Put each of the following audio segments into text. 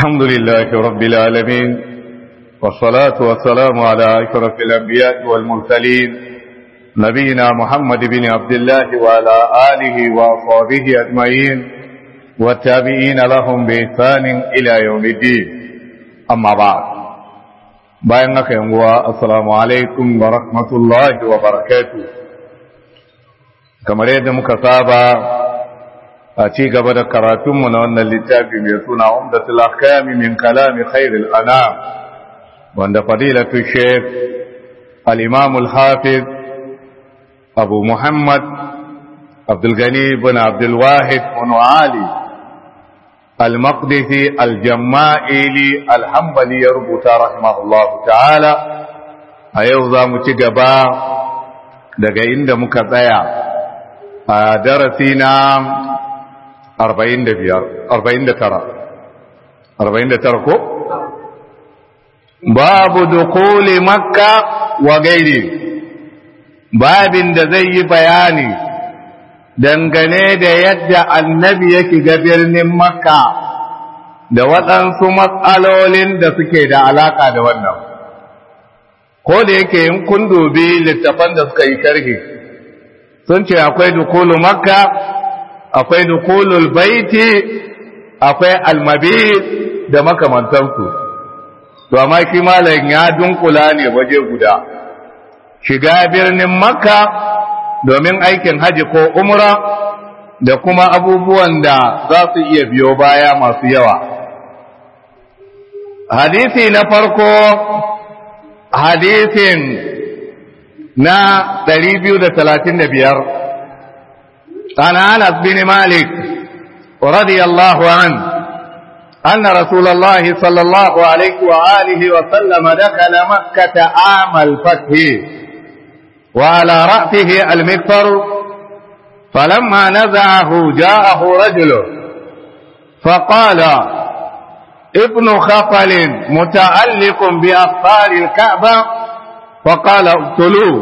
الحمد لله رب العالمين والصلاة والسلام على أشرف الأنبياء والمرسلين نبينا محمد بن عبد الله وعلى آله وأصحابه أجمعين والتابعين لهم بإحسان إلى يوم الدين أما بعد bayan haka yanguwa assalamu alaikum wa rahmatullahi wa barakatu kamar yadda muka saba a ci gaba da karatunmu na wannan littafi mai suna umdatul ahkami min kalami khairil anam wanda fadilatu sheikh al-imam al-hafiz abu muhammad abdul gani ibn abdul wahid ibn ali المقدسي الجمائلي الحنبلي يربط رحمه الله تعالى أيوضا متقبا daga inda muka tsaya a darasi na 49 ko? babu dukuli makka wa gairi babin da zai yi bayani dangane da yadda annabi ya shiga birnin makka da waɗansu matsalolin da suke da alaƙa da wannan ko da yake yin kun dubi littafan da suka yi sharhi sun ce akwai dukulu makka akwai dukulul baiti akwai almabi da makamantansu to amma shi malam ya dunkula ne waje guda shiga birnin makka domin aikin haji ko umra da kuma abubuwan da za su iya biyo baya masu yawa. Hadisi na farko hadisin na 235 عن أنس بن مالك رضي الله عنه أن رسول الله صلى الله عليه وآله وسلم دخل مكة عام الفتح وعلى رأسه المكفر فلما نزعه جاءه رجل فقال ابن خفل متعلق بأفطار الكعبة فقال اقتلوه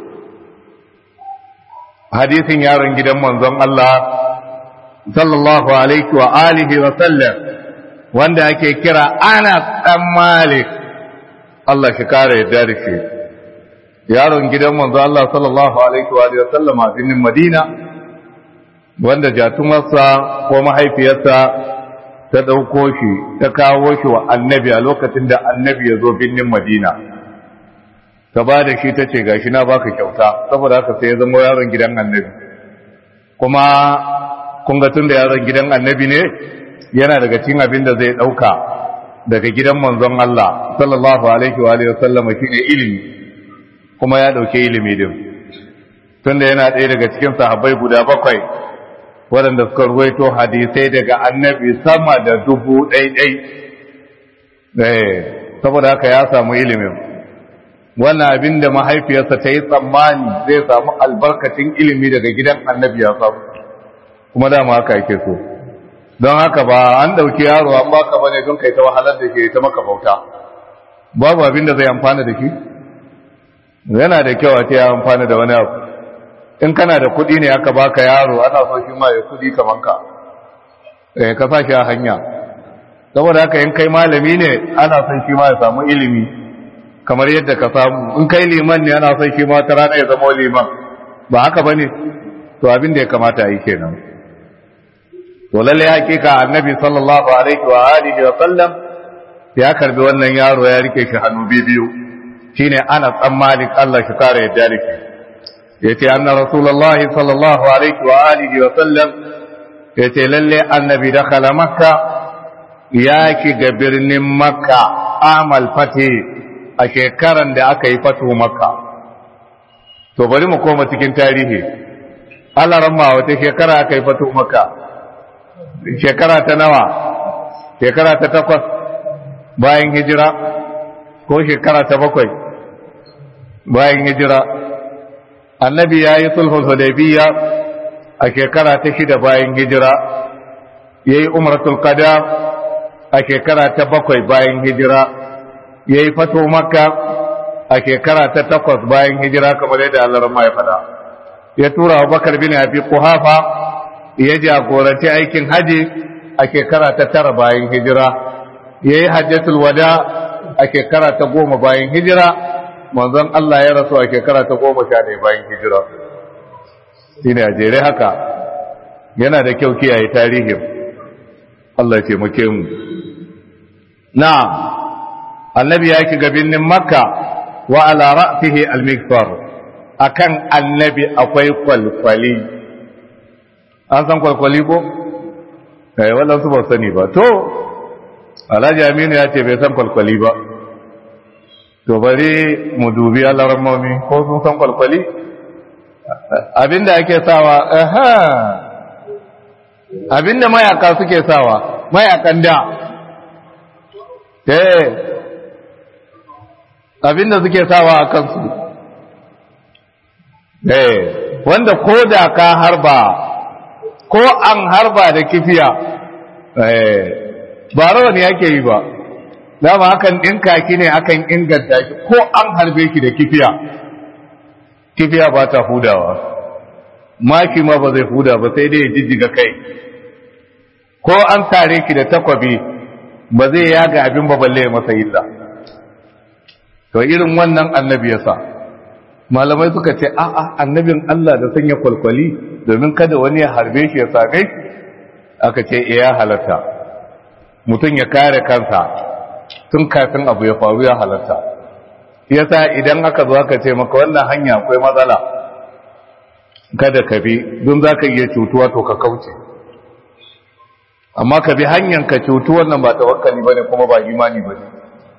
حديث يارن جدا منظم الله صلى الله عليه وآله وسلم wanda ake kira Anas ɗan Malik Allah shi kare yadda da shi yaron gidan manzo Allah sallallahu alaihi wa sallam a birnin Madina wanda jatumarsa ko mahaifiyarsa ta dauko shi ta kawo shi wa annabi a lokacin da annabi ya zo birnin Madina ta ba da shi ta ce gashi na baka kyauta saboda haka sai ya zama yaron gidan annabi kuma kun ga tun da yaron gidan annabi ne yana daga cikin abin da zai dauka daga gidan manzon Allah sallallahu alaihi wa sallam shine ilimi kuma ya ɗauke ilimi din tunda yana ɗaya daga cikin sahabbai guda bakwai waɗanda suka ruwaito hadisai daga annabi sama da dubu ɗaiɗai saboda haka ya samu ilimin wannan abin da mahaifiyarsa ta yi tsammani zai samu albarkacin ilimi daga gidan annabi ya samu kuma dama haka yake so don haka ba an ɗauki yaro an baka bane don kai ta wahalar da ke ta maka bauta babu abin da zai amfana da shi yana da kyau a ce ya amfani da wani abu in kana da kuɗi ne aka baka yaro ana so shi ma ya kuɗi kaman ka eh ka sa shi a hanya saboda haka in kai malami ne ana son shi ma ya samu ilimi kamar yadda ka samu in kai liman ne ana son shi ma ta rana ya zama liman ba haka bane to abin da ya kamata a yi kenan to lalle hakika annabi sallallahu alaihi wa alihi wa sallam ya karbi wannan yaro ya rike shi hannu biyu shine ana tsan malik Allah shi kare yadda da shi yace anna rasulullah sallallahu alaihi wa alihi wa sallam yace lalle annabi dakhala makka ya shiga birnin makka amal fati a shekaran da aka yi fatu makka to bari mu koma cikin tarihi Allah ramma wata shekara aka yi fatu makka shekara ta nawa shekara ta takwas bayan hijira ko shekara ta bakwai bayan hijira annabi ya yi sulhul hudaybiya a shekara ta shida bayan hijira ya yi umratul qada a shekara ta bakwai bayan hijira ya yi fato makka a shekara ta takwas bayan hijira kamar yadda Allah ya faɗa ya tura Abubakar bin Abi Quhafa ya jagoranci aikin haji a shekara ta tara bayan hijira ya yi hajjatul wada a shekara ta goma bayan hijira manzon Allah ya rasu a shekara ta goma sha ɗaya bayan hijira shi ne a jere haka yana da kyau kiyaye tarihin Allah ce muke mu na annabi ya ki birnin makka wa ala ra'sihi al-mikfar akan annabi akwai kwalkwali an san kwalkwali ko eh wannan su ba sani ba to Alhaji Aminu ya ce bai san kwalkwali ba to bari mu dubi alarmomi ko sun san kwalkwali abinda ake sawa aha abinda mayaka suke sawa mayakan da eh abinda suke sawa a kansu eh wanda ko da ka harba ko an harba da kifiya eh ba rawani yake yi ba dama hakan ɗinka ki ne akan inganta shi ko an harbe ki da kifiya kifiya ba ta hudawa maki ma ba zai huda ba sai dai ya jijjiga kai ko an tare ki da takwabi ba zai yaga abin ba balle masa illa to irin wannan annabi ya sa malamai suka ce a'a annabin Allah da sanya kwalkwali domin kada wani ya harbe shi ya same shi aka ce ya halatta mutum ya kare kansa tun kafin abu ya faru ya halatta yasa idan aka zo aka ce maka wannan hanya akwai matsala kada ka bi don za ka iya cutuwa to ka kauce amma ka bi hanyar ka cutu wannan ba tawakkali ba ne kuma ba imani ba ne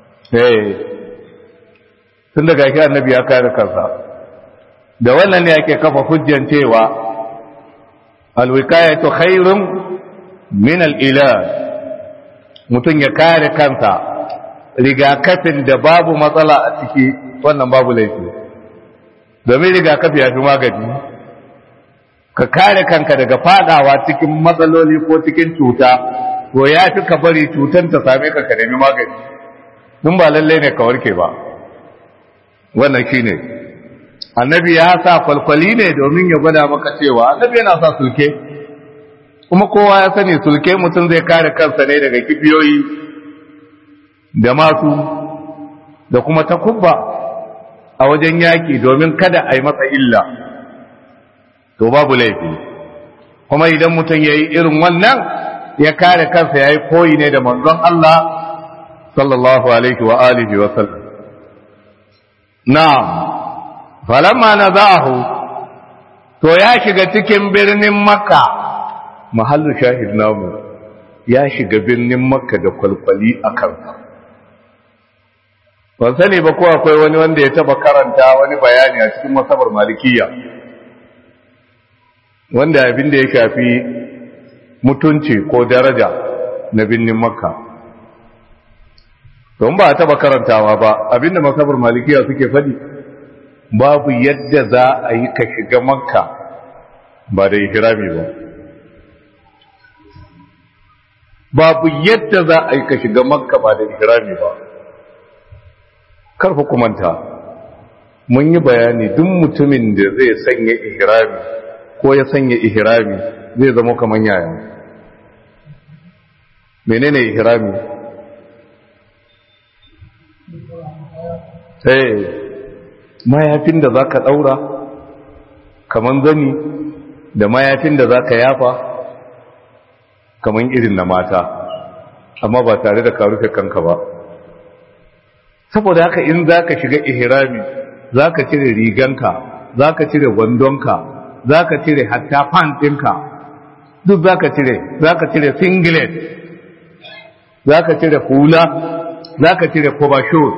tun daga shi annabi ya kare kansa da wannan ne ake kafa hujjan cewa alwikayatu khairun min al-ilaj mutum ya kare kansa rigakafin da babu matsala a ciki wannan babu laifi domin rigakafi ya fi magani ka kare kanka daga fadawa cikin matsaloli ko cikin cuta to ya fi ka bari cutan ta same ka ka nemi magani dun ba lallai ne ka warke ba wannan shi ne annabi ya sa kwalkwali ne domin ya gwada maka cewa annabi yana sa sulke kuma kowa ya sani sulke mutum zai kare kansa ne daga kibiyoyi da masu da kuma takubba a wajen yaki domin kada a yi masa illa to babu laifi kuma idan mutum ya yi irin wannan ya kare kansa ya yi koyi ne da manzon Allah sallallahu alaihi wa alihi wa sallam na'am falamma nazahu to ya shiga cikin birnin makka mahallu shahid namu ya shiga birnin makka da kwalkwali a kansa ban sani ba ko akwai wani wanda ya taba karanta wani bayani a cikin masabar malikiya wanda abin da ya shafi mutunci ko daraja na birnin makka don ba a taba karantawa ba abinda masabar malikiya suke faɗi babu yadda za a yi ka shiga makka ba da ihrami ba babu yadda za a yi ka shiga makka ba da ihrami ba karfa kumanta mun yi bayani duk mutumin da zai sanya ihrami ko ya sanya ihrami zai zama kamar yaya menene ihrami sai mayafin da za ka ɗaura kamar zani da mayafin da za ka yafa kamar irin na mata amma ba tare da ka rufe kanka ba saboda haka in za ka shiga ihrami za ka cire riganka za ka cire wandonka za ka cire hatta ɗinka duk za ka cire za ka cire singlet za ka cire hula za ka cire kobashot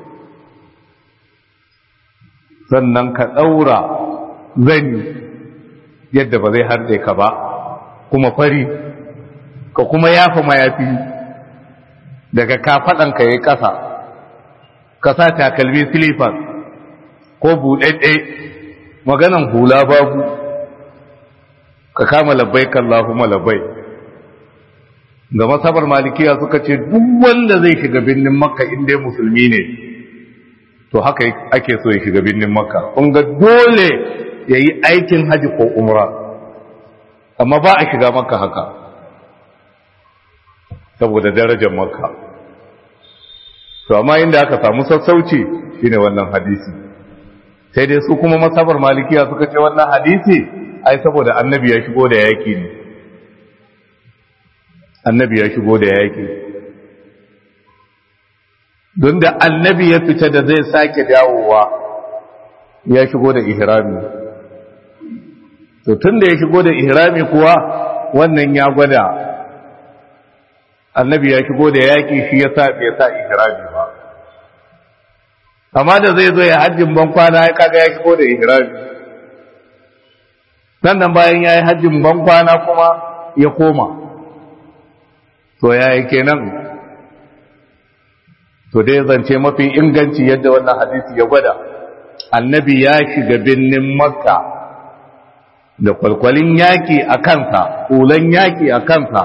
sannan ka ɗaura zani yadda ba zai harde ka ba kuma fari ka kuma yafa mayafi daga kafaɗanka ya yi ƙasa ka sa takalmi silifas ko buɗaɗɗe maganan hula babu ka kama labbai kallahuma labbai ga masabar malikiya suka ce duk wanda zai shiga birnin makka inda musulmi ne to haka ake so ya shiga birnin makka kun ga dole ya yi aikin haji ko umra amma ba a shiga makka haka saboda darajar makka to amma inda aka samu sassauci shine wannan hadisi sai dai su kuma masabar malikiya suka ce wannan hadisi ai saboda annabi ya shigo da yaki ne annabi ya shigo da yaki don da annabi ya fita da zai sake dawowa ya shigo da ihrami to tun da ya shigo da ihrami kuwa wannan ya gwada annabi ya shigo da yaki shi ya sa bai sa ihrami ba amma da zai zo ya hajjin ban kwana ya kaga ya shigo da ihrami sannan bayan ya yi hajjin ban kwana kuma ya koma to ya yi kenan to dai zance mafi inganci yadda wannan hadisi ya gwada annabi ya shiga birnin makka da kwalkwalin yaki a kansa kulan yaki a kansa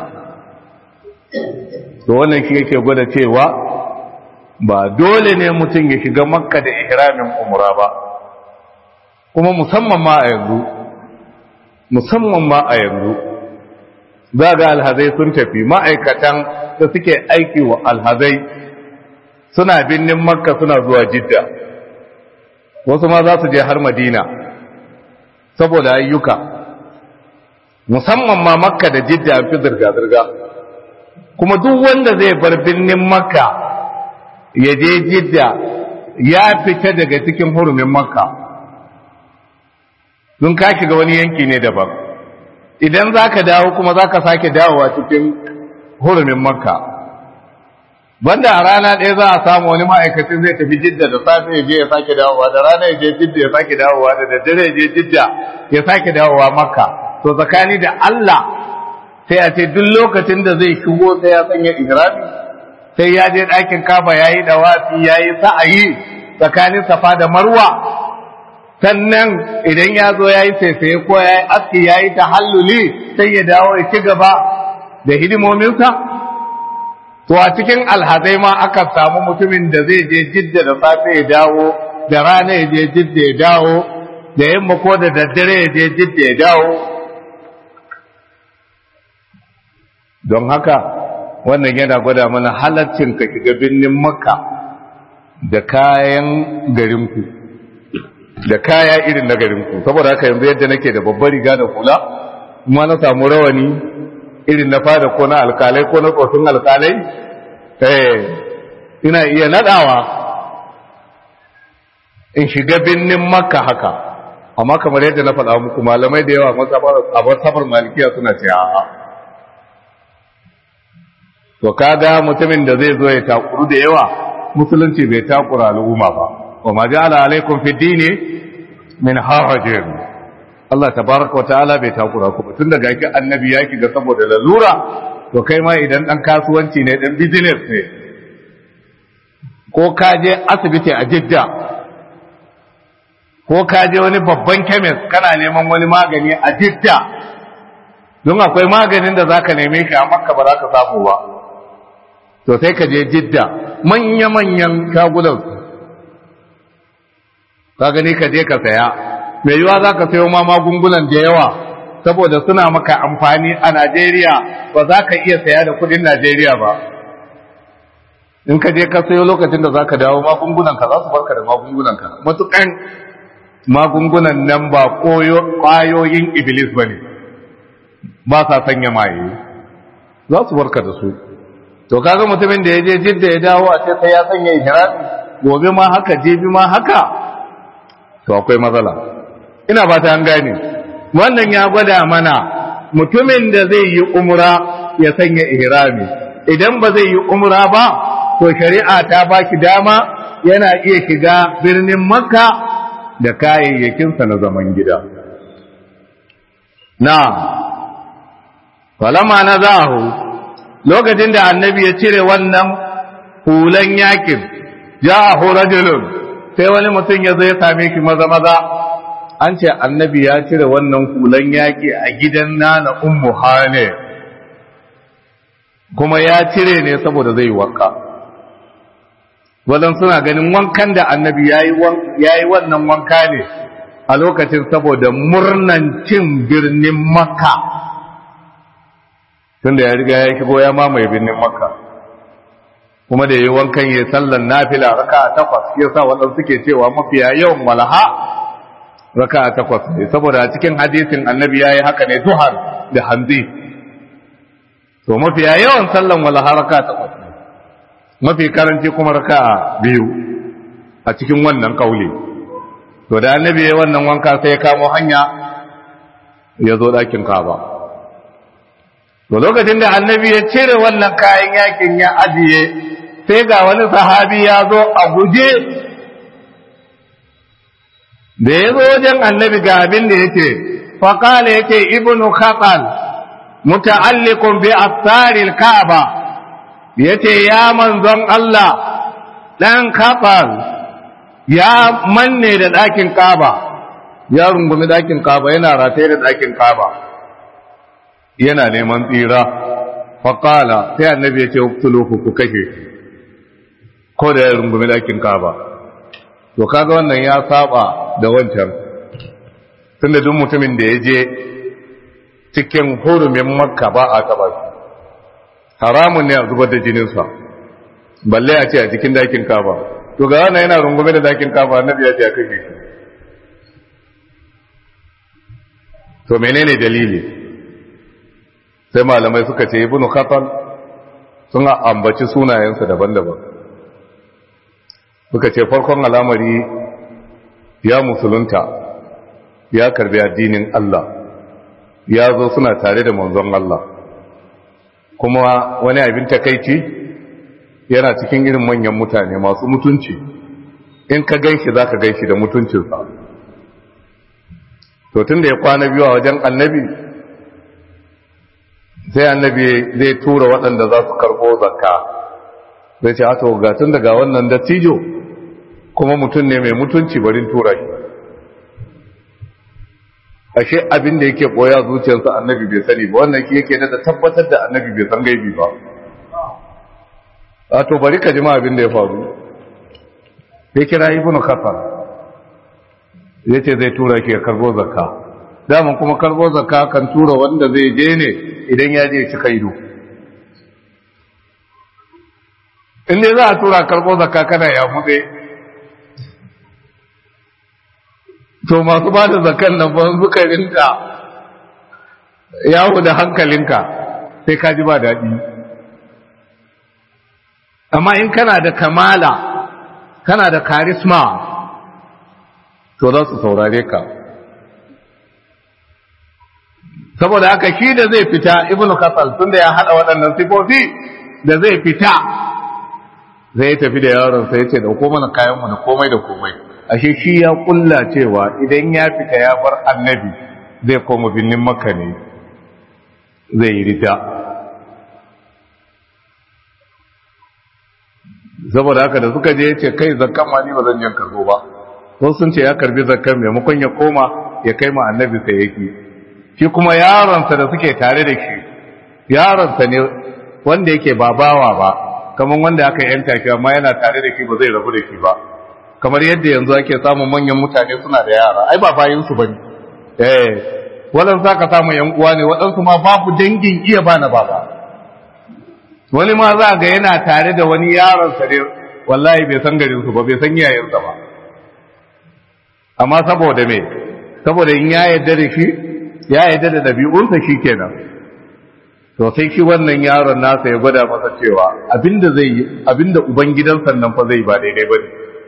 to wannan shi yake gwada cewa ba dole ne mutum ya shiga makka da ihramin umra ba kuma musamman ma a yanzu musamman ma a yanzu za ga alhazai sun tafi ma'aikatan da suke aiki wa alhazai suna binnin makka suna zuwa jidda wasu ma za su je har madina saboda ayyuka musamman ma makka da jidda an fi zirga-zirga kuma duk wanda zai bar binnin makka ya je jidda ya fita daga cikin hurumin makka don ka shiga wani yanki ne daban idan za ka dawo kuma za ka sake dawowa cikin hurumin makka banda a rana ɗaya za a samu wani ma'aikacin zai tafi jidda da safe ya je ya sake dawowa da rana ya je jidda ya sake dawowa da daddare ya je jidda ya sake dawowa makka to tsakani da Allah sai a ce duk lokacin da zai shigo sai ya sanya ihrami sai ya je ɗakin kafa yayi dawafi yayi sa'ayi tsakanin safa da marwa sannan idan ya zo yayi saisaye ko yayi aski yayi tahalluli sai ya dawo ya ci gaba da hidimominsa to a cikin alhazai ma aka samu mutumin da zai je jidda da safe ya dawo da rana ya je jidda ya dawo da yamma ko da daddare ya je jidda ya dawo don haka wannan yana gwada mana halaccin ka shiga birnin makka da kayan garinku da kaya irin na garinku saboda haka yanzu yadda nake da babbar riga da hula kuma na samu rawani irin na fada ko na alkalai ko na tsofin alkalai eh ina iya nadawa in shiga binnin makka haka amma kamar yadda na faɗa muku malamai da yawa a masabar malikiya suna ce a'a to kaga mutumin da zai zo ya takuru da yawa musulunci bai takura al'umma ba wa ma ja'ala alaikum fi dini min harajin Allah tabaraka wa ta'ala bai takura ku tun daga ki annabi ya ga saboda lalura to kai ma idan dan kasuwanci ne dan business ne ko ka je asibiti a Jidda ko ka je wani babban chemist kana neman wani magani a Jidda don akwai maganin da zaka neme shi a Makka ba za ka samu ba to sai ka je Jidda manya-manyan shagunan ka gani ka je ka saya mai yiwa za ka sayo ma magungunan da yawa saboda suna maka amfani a Najeriya ba za ka iya saya da kudin Najeriya ba in ka je ka sayo lokacin da za ka dawo magungunanka za su barka da magungunanka matukan magungunan nan ba ƙwayoyin iblis ba ne ba sa sanya maye za su barka da su to kaga mutumin da ya je jidda ya dawo a ce sai ya sanya ihrami gobe ma haka jibi ma haka to akwai matsala ina ba ta an gane wannan ya gwada mana mutumin da zai yi umra ya sanya ihrami idan ba zai yi umra ba to shari'a ta ba shi dama yana iya shiga birnin makka da kayayyakinsa na zaman gida na falama na zahu lokacin da annabi ya cire wannan hulan yakin ja'ahu rajulun sai wani mutum ya zo ya same shi maza maza an ce annabi ya cire wannan hulan yaki a gidan nana ummu hane kuma ya cire ne saboda zai wanka wadan suna ganin wankan da annabi ya yi wannan wanka ne a lokacin saboda murnan cin birnin makka tunda ya riga ya shigo ya mamaye birnin makka kuma da yi wankan yi sallan nafila raka takwas ya sa waɗansu suke cewa mafiya yawan walaha raka takwas ne saboda cikin hadisin annabi ya yi haka ne duhar da hanzi to mafiya yawan sallan walaha raka takwas ne mafi karanci kuma raka biyu a cikin wannan kauli to da annabi ya wannan wanka sai ya kamo hanya ya zo ɗakin kaba to lokacin da annabi ya cire wannan kayan yakin ya ajiye sai ga wani sahabi ya zo a guje da ya zo wajen annabi ga abin da yake faƙala yake ibnu khatal muta'alliqun bi asaril ka'aba yace ya manzon Allah dan khatal ya manne da ɗakin kaba ya rungumi ɗakin kaba yana rataye da ɗakin kaba yana neman tsira faƙala sai annabi ya ce uktuluhu ku kashe ko da ya rungumi ɗakin kaba to kaga wannan ya saba da wancan tunda duk mutumin da ya je cikin hurumin makka ba a taba shi haramun ne a zubar da jininsa balle a ce a cikin ɗakin kaba to ga wannan yana rungume da ɗakin kaba annabi ya ce a kashe shi to menene dalili sai malamai suka ce ibnu khatal sun ambaci sunayensa daban-daban suka ce farkon al'amari ya musulunta ya karbi addinin Allah ya zo suna tare da manzon Allah kuma wani abin takaici yana cikin irin manyan mutane masu mutunci in ka ganshi za ka ganshi da mutuncinsa to tun da ya kwana biyu a wajen annabi sai annabi zai tura waɗanda za su karɓo zakka zai ce ato ga tun daga wannan dattijo kuma mutum ne mai mutunci barin tura shi ashe abin da yake boya zuciyarsa annabi bai sani ba wannan shi yake da tabbatar da annabi bai san gaibi ba a to bari ka jima abin da ya faru ya kira ibnu kafar ya ce zai tura shi ya karbo zakka daman kuma karbo zakka kan tura wanda zai je ne idan ya je ci kaido in dai za a tura karbo zakka kana ya mutse to masu ba da zakan nan ban suka rinka yawo da hankalinka sai ka ji ba daɗi amma in kana da kamala kana da karisma to za su saurare ka saboda haka shi da zai fita ibnu kasal tunda ya haɗa waɗannan sifofi da zai fita zai tafi da yaron sai ya ce dauko mana kayanmu da komai da komai ashe shi ya kulla cewa idan ya fita ya bar annabi zai koma binnin makka ne zai yi rita saboda haka da suka je ya ce kai zakkan ma ni ba zan yin karbo ba wasu sun ce ya karbi zakkan maimakon ya koma ya kai ma annabi sai yake shi kuma yaronsa da suke tare da shi yaronsa ne wanda yake ba bawa ba kamar wanda aka yanka shi amma yana tare da shi ba zai rabu da shi ba kamar yadda yanzu ake samun manyan mutane suna da yara ai ba bayinsu ba ne eh waɗansu aka samu yan uwa ne waɗansu ma babu dangin iya bana baba wani ma za ga yana tare da wani yaron sa ne wallahi bai san garin su ba bai san iyayensa ba amma saboda me saboda in ya yarda da shi ya yarda da dabi'unsa shikenan to sai shi wannan yaron nasa ya gwada masa cewa abinda zai yi abinda ubangidansa nan fa zai ba daidai bane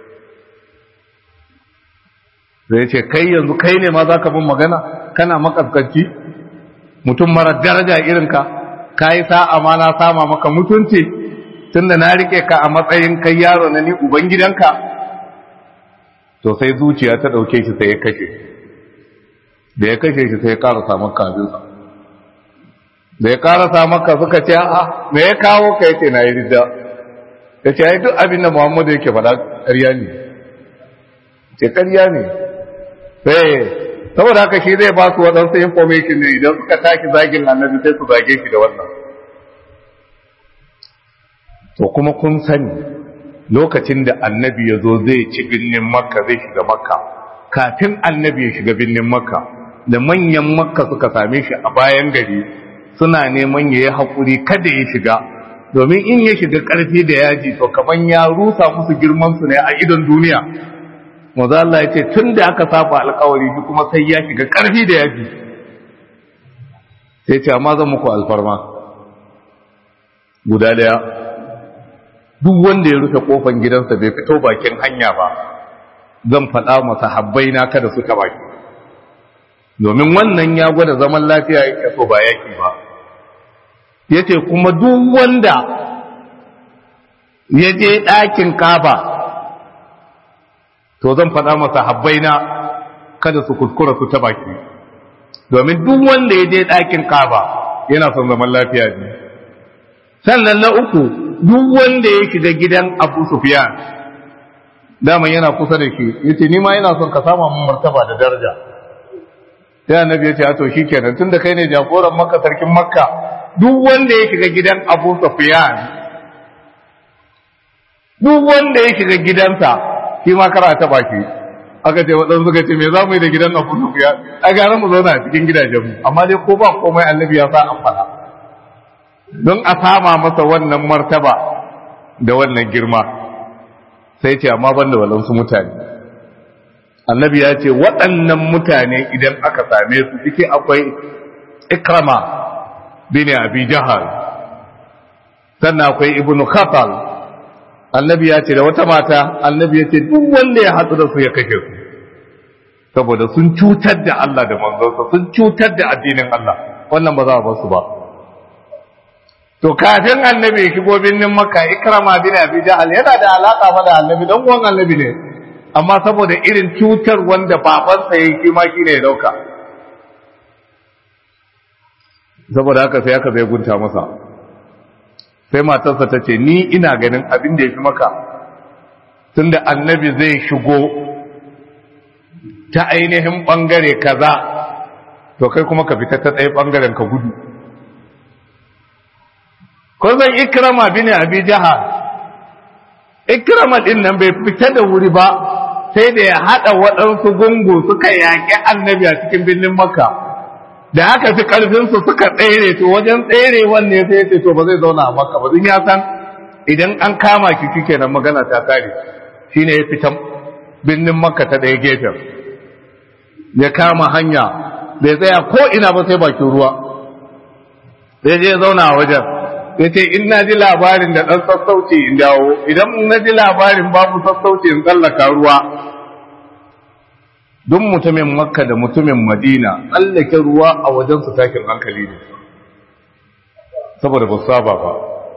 zai ce kai yanzu kai ne ma za ka bin magana kana makaskanci mutum mara daraja irinka ka yi sa'a ma na sama maka mutunci tun da na rike ka a matsayin kai yaro na ni ubangidanka to sai zuciya ta ɗauke shi sai ya kashe da ya kashe shi sai ya ƙarasa maka abinsa da ya ƙarasa maka suka ce a me ya kawo ka yace na yi rida ya ce ai duk abin da muhammadu yake faɗa ƙarya ne ce ƙarya ne sai saboda haka shi zai ba su waɗansu information ne idan suka taki zagin annabi sai su zage shi da wannan to kuma kun sani lokacin da annabi ya zo zai ci birnin makka zai shiga makka kafin annabi ya shiga birnin makka da manyan makka suka same shi a bayan gari suna neman ya yi haƙuri kada ya shiga domin in ya shiga ƙarfi da yaji to kaman ya rusa musu girman su ne a idon duniya maza Allah ya ce tun da aka saba alkawari shi kuma sai ya shiga ƙarfi da yaji sai ce amma zan muku alfarma guda daya duk wanda ya rufe kofan gidansa bai fito bakin hanya ba zan faɗa masa habbai na kada su taɓa shi domin wannan ya gwada zaman lafiya yake so ba yaki ba yace kuma duk wanda ya je ɗakin kaba to zan faɗa masa habbai na kada su kuskura su taɓa shi domin duk wanda ya je ɗakin kaba yana son zaman lafiya ne sannan na uku duk wanda ya shiga gidan abu sufiyan daman yana kusa da shi yace ni ma yana son ka sama mun martaba da daraja sai annabi yace to shikenan tunda kai ne jagoran makka sarkin makka duk wanda ya shiga gidan abu sufiyan duk wanda ya shiga gidansa shi ma kara ta baki aka ce waɗansu suka ce me za mu yi da gidan abu sufiyan a gara mu zauna a cikin gidajenmu amma dai ko ba komai annabi ya sa an faɗa don a sama masa wannan martaba da wannan girma sai ce amma ban da waɗansu mutane annabi ya ce waɗannan mutane idan aka same su ciki akwai ikrama bin abi jahal sannan akwai ibnu khatal annabi ya ce da wata mata annabi ya ce duk wanda ya hatsu da su ya kashe su saboda sun cutar da Allah da manzonsa sun cutar da addinin Allah wannan ba za a bar su ba to kafin annabi ya shigo birnin makka ikrama bin abi jahal yana da alaka fa da annabi dan uwan annabi ne amma saboda irin cutar wanda babansa ya yi ma shine ya dauka saboda haka sai aka zai gunta masa sai matarsa ta ce ni ina ganin abin da ya fi maka tunda annabi zai shigo ta ainihin bangare kaza to kai kuma ka fita ta ɗaya bangaren ka gudu ko zan ikrama bin abi jahal ikrama din nan bai fita da wuri ba sai da ya hada waɗansu gungu suka yaƙi annabi a cikin birnin makka da aka fi karfin su suka tsere to wajen tsere wanne sai ya ce to ba zai zauna a makka ba zan ya san idan an kama ki kike nan magana ta kare shine ya fita birnin makka ta ɗaya gefen ya kama hanya bai tsaya ko ina ba sai bakin ruwa sai je zauna a wajen ya ce in na ji labarin da ɗan sassauci in dawo idan na ji labarin babu sassauci in tsallaka ruwa duk mutumin makka da mutumin madina tsallake ruwa a wajen su takin hankali ne saboda ba su saba ba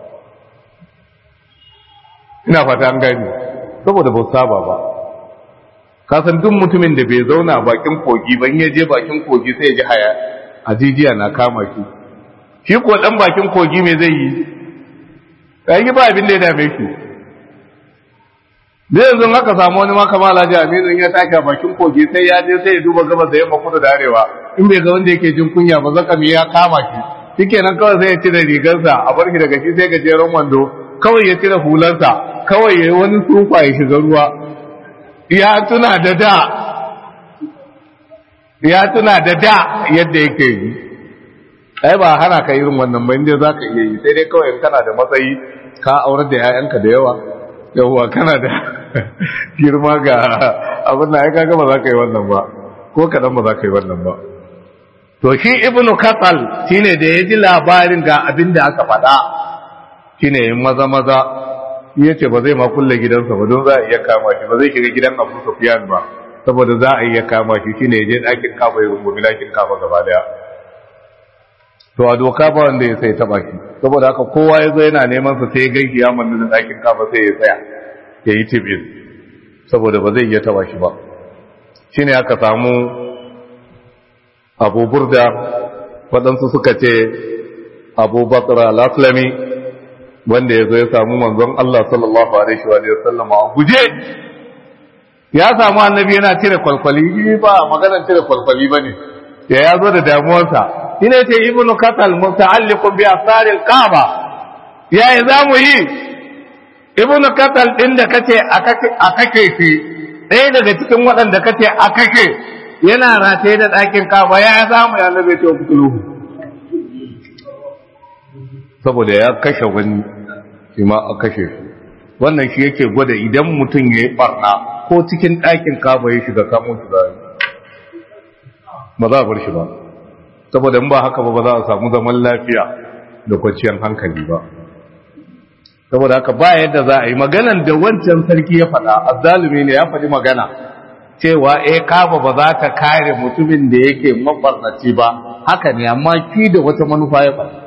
ina fata an gani saboda ba su saba ba kasan duk mutumin da bai zauna bakin kogi ban ya je bakin kogi sai ya ji haya ajijiya na kama shi shi ko dan bakin kogi me zai yi yi ba abin da ya dame shi da yanzu haka samu wani maka mala ji aminu ya tashi a bakin kogi sai ya je sai ya duba gabas da yamma kudu da arewa in bai ga wanda yake jin kunya ba zaka ya kama shi shikenan kawai sai ya cire rigarsa a bar shi daga shi sai gajeren wando kawai ya cire hularsa kawai ya yi wani tsufa ya shiga ruwa ya tuna da da ya tuna da da yadda yake yi ai ba hana ka irin wannan ba inda za ka iya yi sai dai kawai kana da matsayi ka aurar da 'ya'yanka da yawa yawa kana da girma ga abin da ya kaga ba za ka yi wannan ba ko kaɗan ba za ka yi wannan ba to shi ibnu katsal shine da ya ji labarin ga abin da aka faɗa shine yin maza maza ya ce ba zai ma kulle gidansa ba don za a iya kama shi ba zai shiga gidan abu sufyan ba saboda za a iya kama shi shine ya je ɗakin kafa ya rungumi ɗakin kafa gaba daya to a doka ba wanda ya sai taba shi saboda haka kowa ya zo yana neman sa sai ya gaiki ya manna da ɗakin kafa sai ya tsaya ya yi tibin saboda ba zai iya taba shi ba shine aka samu abu burda waɗansu suka ce abu bakar al-aslami wanda ya zo ya samu manzon Allah sallallahu alaihi wa sallam a guje ya samu annabi yana cire kwalkwali ba maganar cire kwalkwali bane ya ya zo da damuwarsa ina ce ibnu katal muta'alliqun bi asar al-kaaba yayi zamu yi ibnu katal din da kace a kake shi ɗaya daga cikin waɗanda kace a kake yana rataye da ɗakin kaaba ya zamu ya nabe ce fitulu saboda ya kashe wani shi ma a kashe shi wannan shi yake gwada idan mutum ya yi barna ko cikin ɗakin kaba ya shiga kamo shi za ba za a bar shi ba saboda in ba haka ba ba za a samu zaman lafiya da kwanciyar hankali ba saboda haka ba yadda za a yi maganan da wancan sarki ya faɗa azzalumi ne ya faɗi magana cewa eh kaba ba za ta kare mutumin da yake mabarnaci ba haka ne amma ki da wata manufa ya faɗi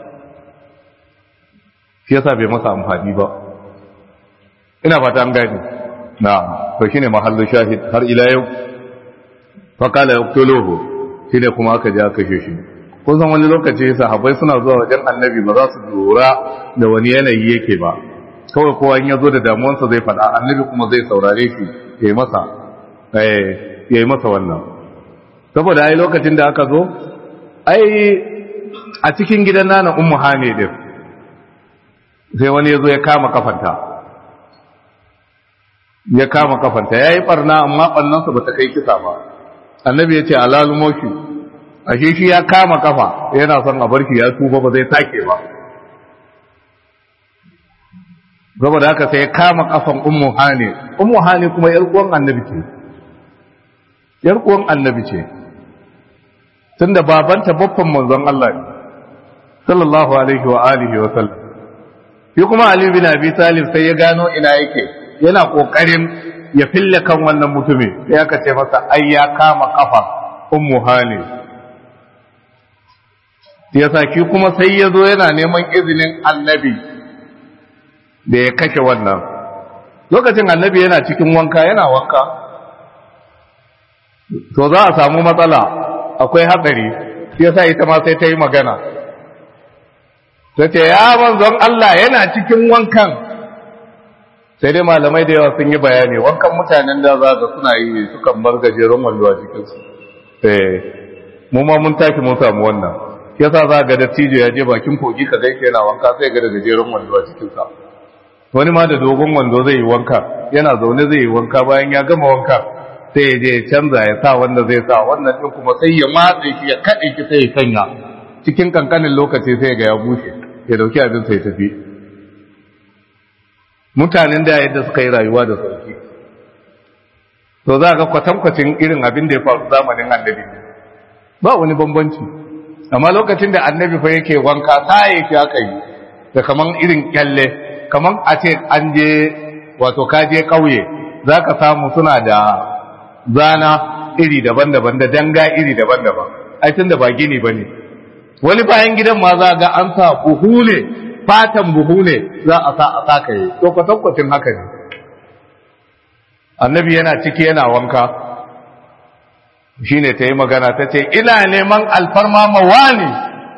shi yasa bai masa amfani ba ina fata an gani na to shine mahallu shahid har ila yau fa qala yaqtuluhu shine kuma aka je aka kashe shi kun san wani lokaci sahabbai suna zuwa wajen annabi ba za su lura da wani yanayi yake ba kawai kowa in ya zo da damuwarsa zai faɗa annabi kuma zai saurare shi ya yi masa ya yi masa wannan saboda ai lokacin da aka zo ai a cikin gidan nana ummu hane din sai wani ya zo ya kama kafanta ya kama kafanta ya yi barna amma barnansa ba ta kai kisa ba annabi ya ce alalumo shi ashe shi ya kama kafa yana son a barki ya tuba ba zai take ba saboda haka sai ya kama kafan ummu hane ummu hane kuma yar uwan annabi ce yar uwan annabi ce tunda babanta babban manzon Allah ne sallallahu alaihi wa alihi wa sallam shi kuma ali bin abi talib sai ya gano ina yake yana kokarin ya fille kan wannan mutumin sai aka ce masa ai ya kama kafa ummu hane yasa ki kuma sai ya zo yana neman izinin annabi da ya kashe wannan lokacin annabi yana cikin wanka yana wanka to za a samu matsala akwai hatsari yasa ita ma sai ta yi magana ta ce ya manzon Allah yana cikin wankan sai dai malamai da yawa sun yi bayani wankan mutanen da za ga suna yi sukan bar gajeren wando a cikinsu eh mu ma mun tafi mun samu wannan yasa za ga dattijo ya je bakin kogi ka gaishe yana wanka sai ga da gajeren wando a cikinsa wani ma da dogon wando zai yi wanka yana zaune zai yi wanka bayan ya gama wanka sai ya je ya canza ya sa wanda zai sa wannan din kuma sai ya matse shi ya kaɗe ki sai ya sanya cikin kankanin lokaci sai ga ya bushe ya dauki abin sai tafi mutanen da yadda suka yi rayuwa da sauki to za ga kwatankwacin irin abin da ya faru zamanin annabi ba wani bambanci amma lokacin da annabi fa yake wanka ta yake aka yi da kaman irin kyalle kaman a ce an je wato ka je kauye za ka samu suna da zana iri daban-daban da danga iri daban-daban ai tun da ba gini ba ne wani bayan gidan ma za ga an sa buhu ne fatan buhu ne za a sa a sakaye to kwatankwacin haka ne annabi yana ciki yana wanka shine ta yi magana ta ce ina neman alfarma mawani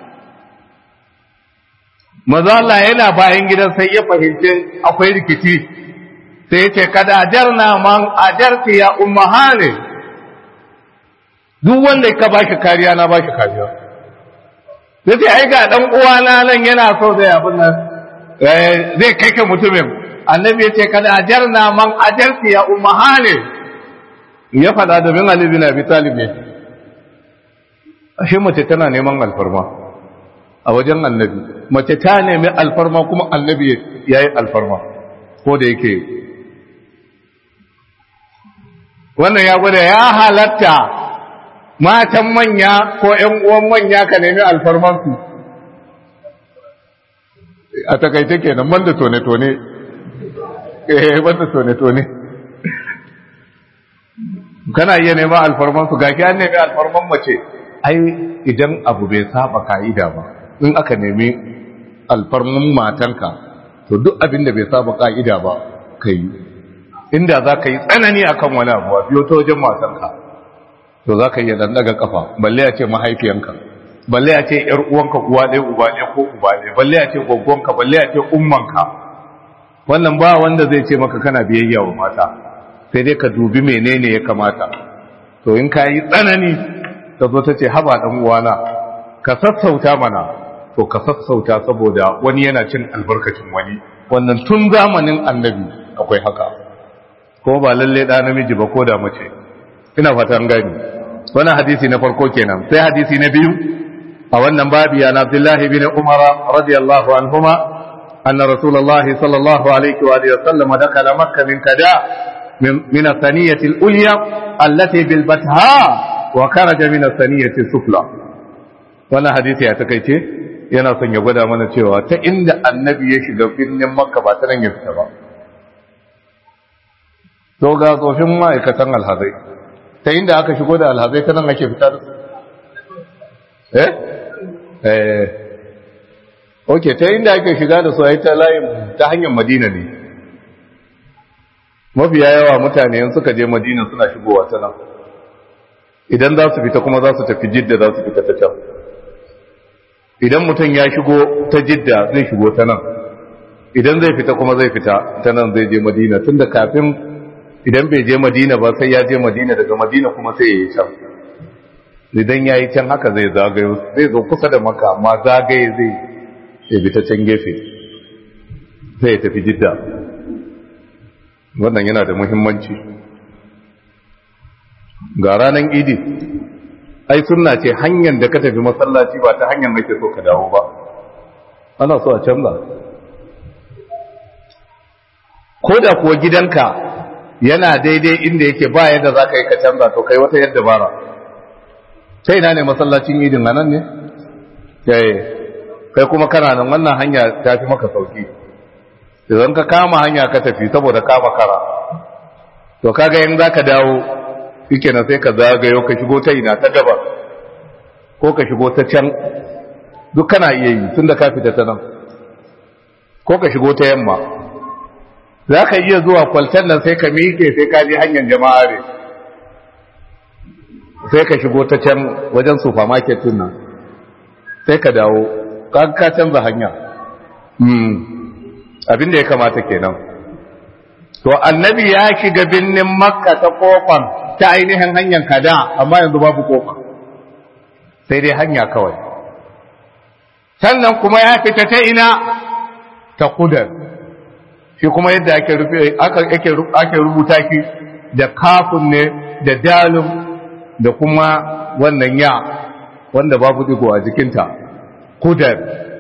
mazala yana bayan gidan sai ya fahimci akwai rikici sai ya ce kada ajarna man ajarti ya ummahane duk wanda ka bashi kariya na bashi kariya sai ce ai ga dan uwana nan yana so zai abin nan zai kai ka mutumin annabi ya ce kada ajarna man ajarti ya ummahane ya faɗa domin Ali bin Abi Talib ne ashe mace tana neman alfarma a wajen annabi mace ta nemi alfarma kuma annabi ya yi alfarma ko da yake wannan ya gwada ya halatta matan manya ko ‘yan uwan manya ka nemi alfarmansu a takaice kenan banda tone-tone eh banda tone-tone kana iya neman alfarmansu ga ki an nemi alfarman mace ai idan abu bai saba ka'ida ba in aka nemi alfarman matanka to duk abin da bai saba ka'ida ba ka yi inda za ka yi tsanani akan wani abu a biyo ta wajen matanka to za ka iya dan daga kafa balle ya ce mahaifiyanka balle ya ce yar uwanka uwa ɗaya uba ɗaya ko uba ɗaya balle ya ce gwaggonka balle ya ce ummanka wannan ba wanda zai ce maka kana biyayya wa mata sai dai ka dubi menene ya kamata to in ka yi tsanani ta zo ta ce haba ɗan uwana ka sassauta mana to ka sassauta saboda wani yana cin albarkacin wani wannan tun zamanin annabi akwai haka ko ba lalle da namiji ba ko da mace ina fata an gani wannan hadisi na farko kenan sai hadisi na biyu a wannan babi ya Abdullahi bin Umar radiyallahu anhuma anna rasulullah sallallahu alaihi wa alihi wasallam dakala makkah min kada min min as-saniyati al-ulya allati bil batha wa kharaja min as-saniyati sufla wannan hadisi ya takeice yana son ya gwada mana cewa ta inda annabi ya shiga birnin makka ba ta nan ya fita ba to ga tsofin ma'aikatan alhazai ta inda aka shigo da alhazai ta nan ake fita da su eh eh ok ta inda ake shiga da su a ta layin ta hanyar madina ne mafiya yawa mutane yin suka je madina suna shigowa ta nan idan za su fita kuma za su tafi jidda za su fita ta can idan mutum ya shigo ta jidda zai shigo ta nan idan zai fita kuma zai fita ta nan zai je madina tun da kafin idan bai je madina ba sai ya je madina daga madina kuma sai ya yi can idan ya yi can haka zai zagayo zai zo kusa da maka amma zagaye zai ya bi ta can gefe sai ya tafi jidda wannan yana da muhimmanci ga ranar idi ai sunna ce hanyar da ka tafi masallaci ba ta hanyar nake so ka dawo ba ana so a canza ko da kuwa gidanka yana daidai inda yake ba yadda za ka yi ka canza to kai wata yadda bara sai ina ne masallacin idin nan ne kai kuma kana nan wannan hanya ta fi maka sauki idan ka kama hanya ka tafi saboda kama kara to kaga yin za ka dawo shike na sai ka zagayo ka shigo ta ina ta gaba ko ka shigo ta can duk kana iya yi tun da ka fita ta nan ko ka shigo ta yamma za ka iya zuwa kwaltar nan sai ka miƙe sai ka je hanyar jama'a ne sai ka shigo ta can wajen supermarket din nan sai ka dawo ka ka canza hanya abin da ya kamata kenan to annabi ya shiga binnin makka ta kofan ta ainihin hanyar kada amma yanzu babu kofa sai dai hanya kawai sannan kuma ya fita ta ina ta kudar shi kuma yadda ake rufe ake rubuta shi da kafin ne da dalin da kuma wannan ya wanda babu digo a jikinta kudar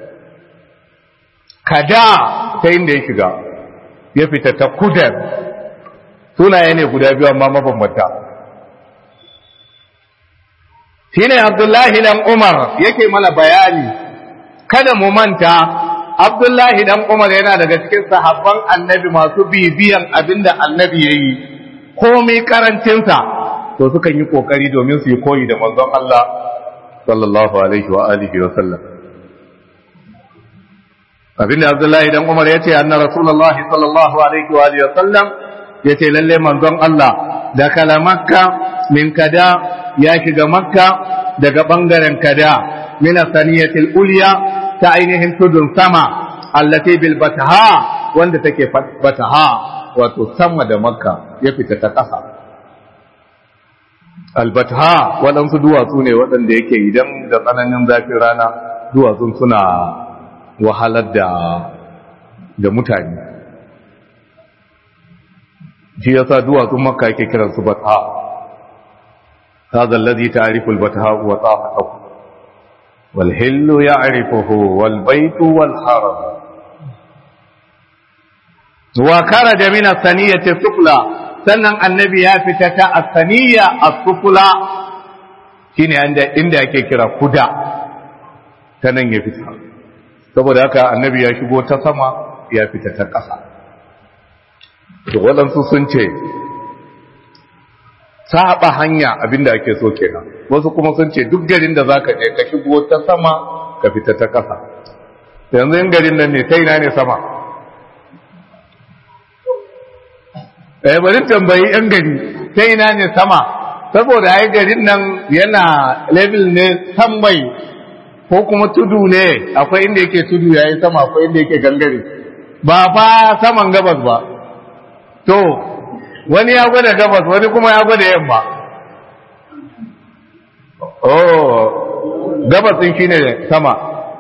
kada ta inda ya shiga ya fita ta kudar sunaye ne guda biyu amma mabambanta shi ne abdullahi dan umar yake mana bayani kada mu manta abdullahi dan umar yana daga cikin sahabban annabi masu bibiyan abinda annabi ya yi komai karancinsa to sukan yi kokari domin su yi koyi da manzon Allah sallallahu alaihi wa alihi wa sallam abinda abdullahi dan umar ya ce anna rasulullah sallallahu alaihi wa alihi wa sallam ya ce lalle manzon Allah da kala makka min kada ya shiga makka daga bangaren kada min saniyatil ulya ta ainihin tudun sama allati bil bataha wanda take bataha wato sama da makka ya fita ta ƙasa albataha waɗansu duwatsu ne waɗanda yake idan da tsananin zafin rana duwatsun suna wahalar da da mutane shi yasa duwatsun makka yake kiransu bataha هذا الذي تعرف البتهاء وطاقته والهل يعرفه والبيت والحرم وخرج من الثنية السفلى sannan annabi ya fita ta asaniya as-sufla shine inda inda ake kira kuda ta nan ya fita saboda haka annabi ya shigo ta sama ya fita ta ƙasa to waɗansu sun ce saba hanya abinda ake so kenan wasu kuma sun ce duk garin da zaka je ka shigo ta sama ka fita ta ƙasa yanzu in garin nan ne ta ina ne sama eh bari tambayi yan gari ta ina ne sama saboda ai garin nan yana level ne san mai ko kuma tudu ne akwai inda yake tudu yayi sama akwai inda yake gangare ba fa saman gabas ba to wani ya gwada gabas wani kuma ya gwada yamma oh gabas din shine sama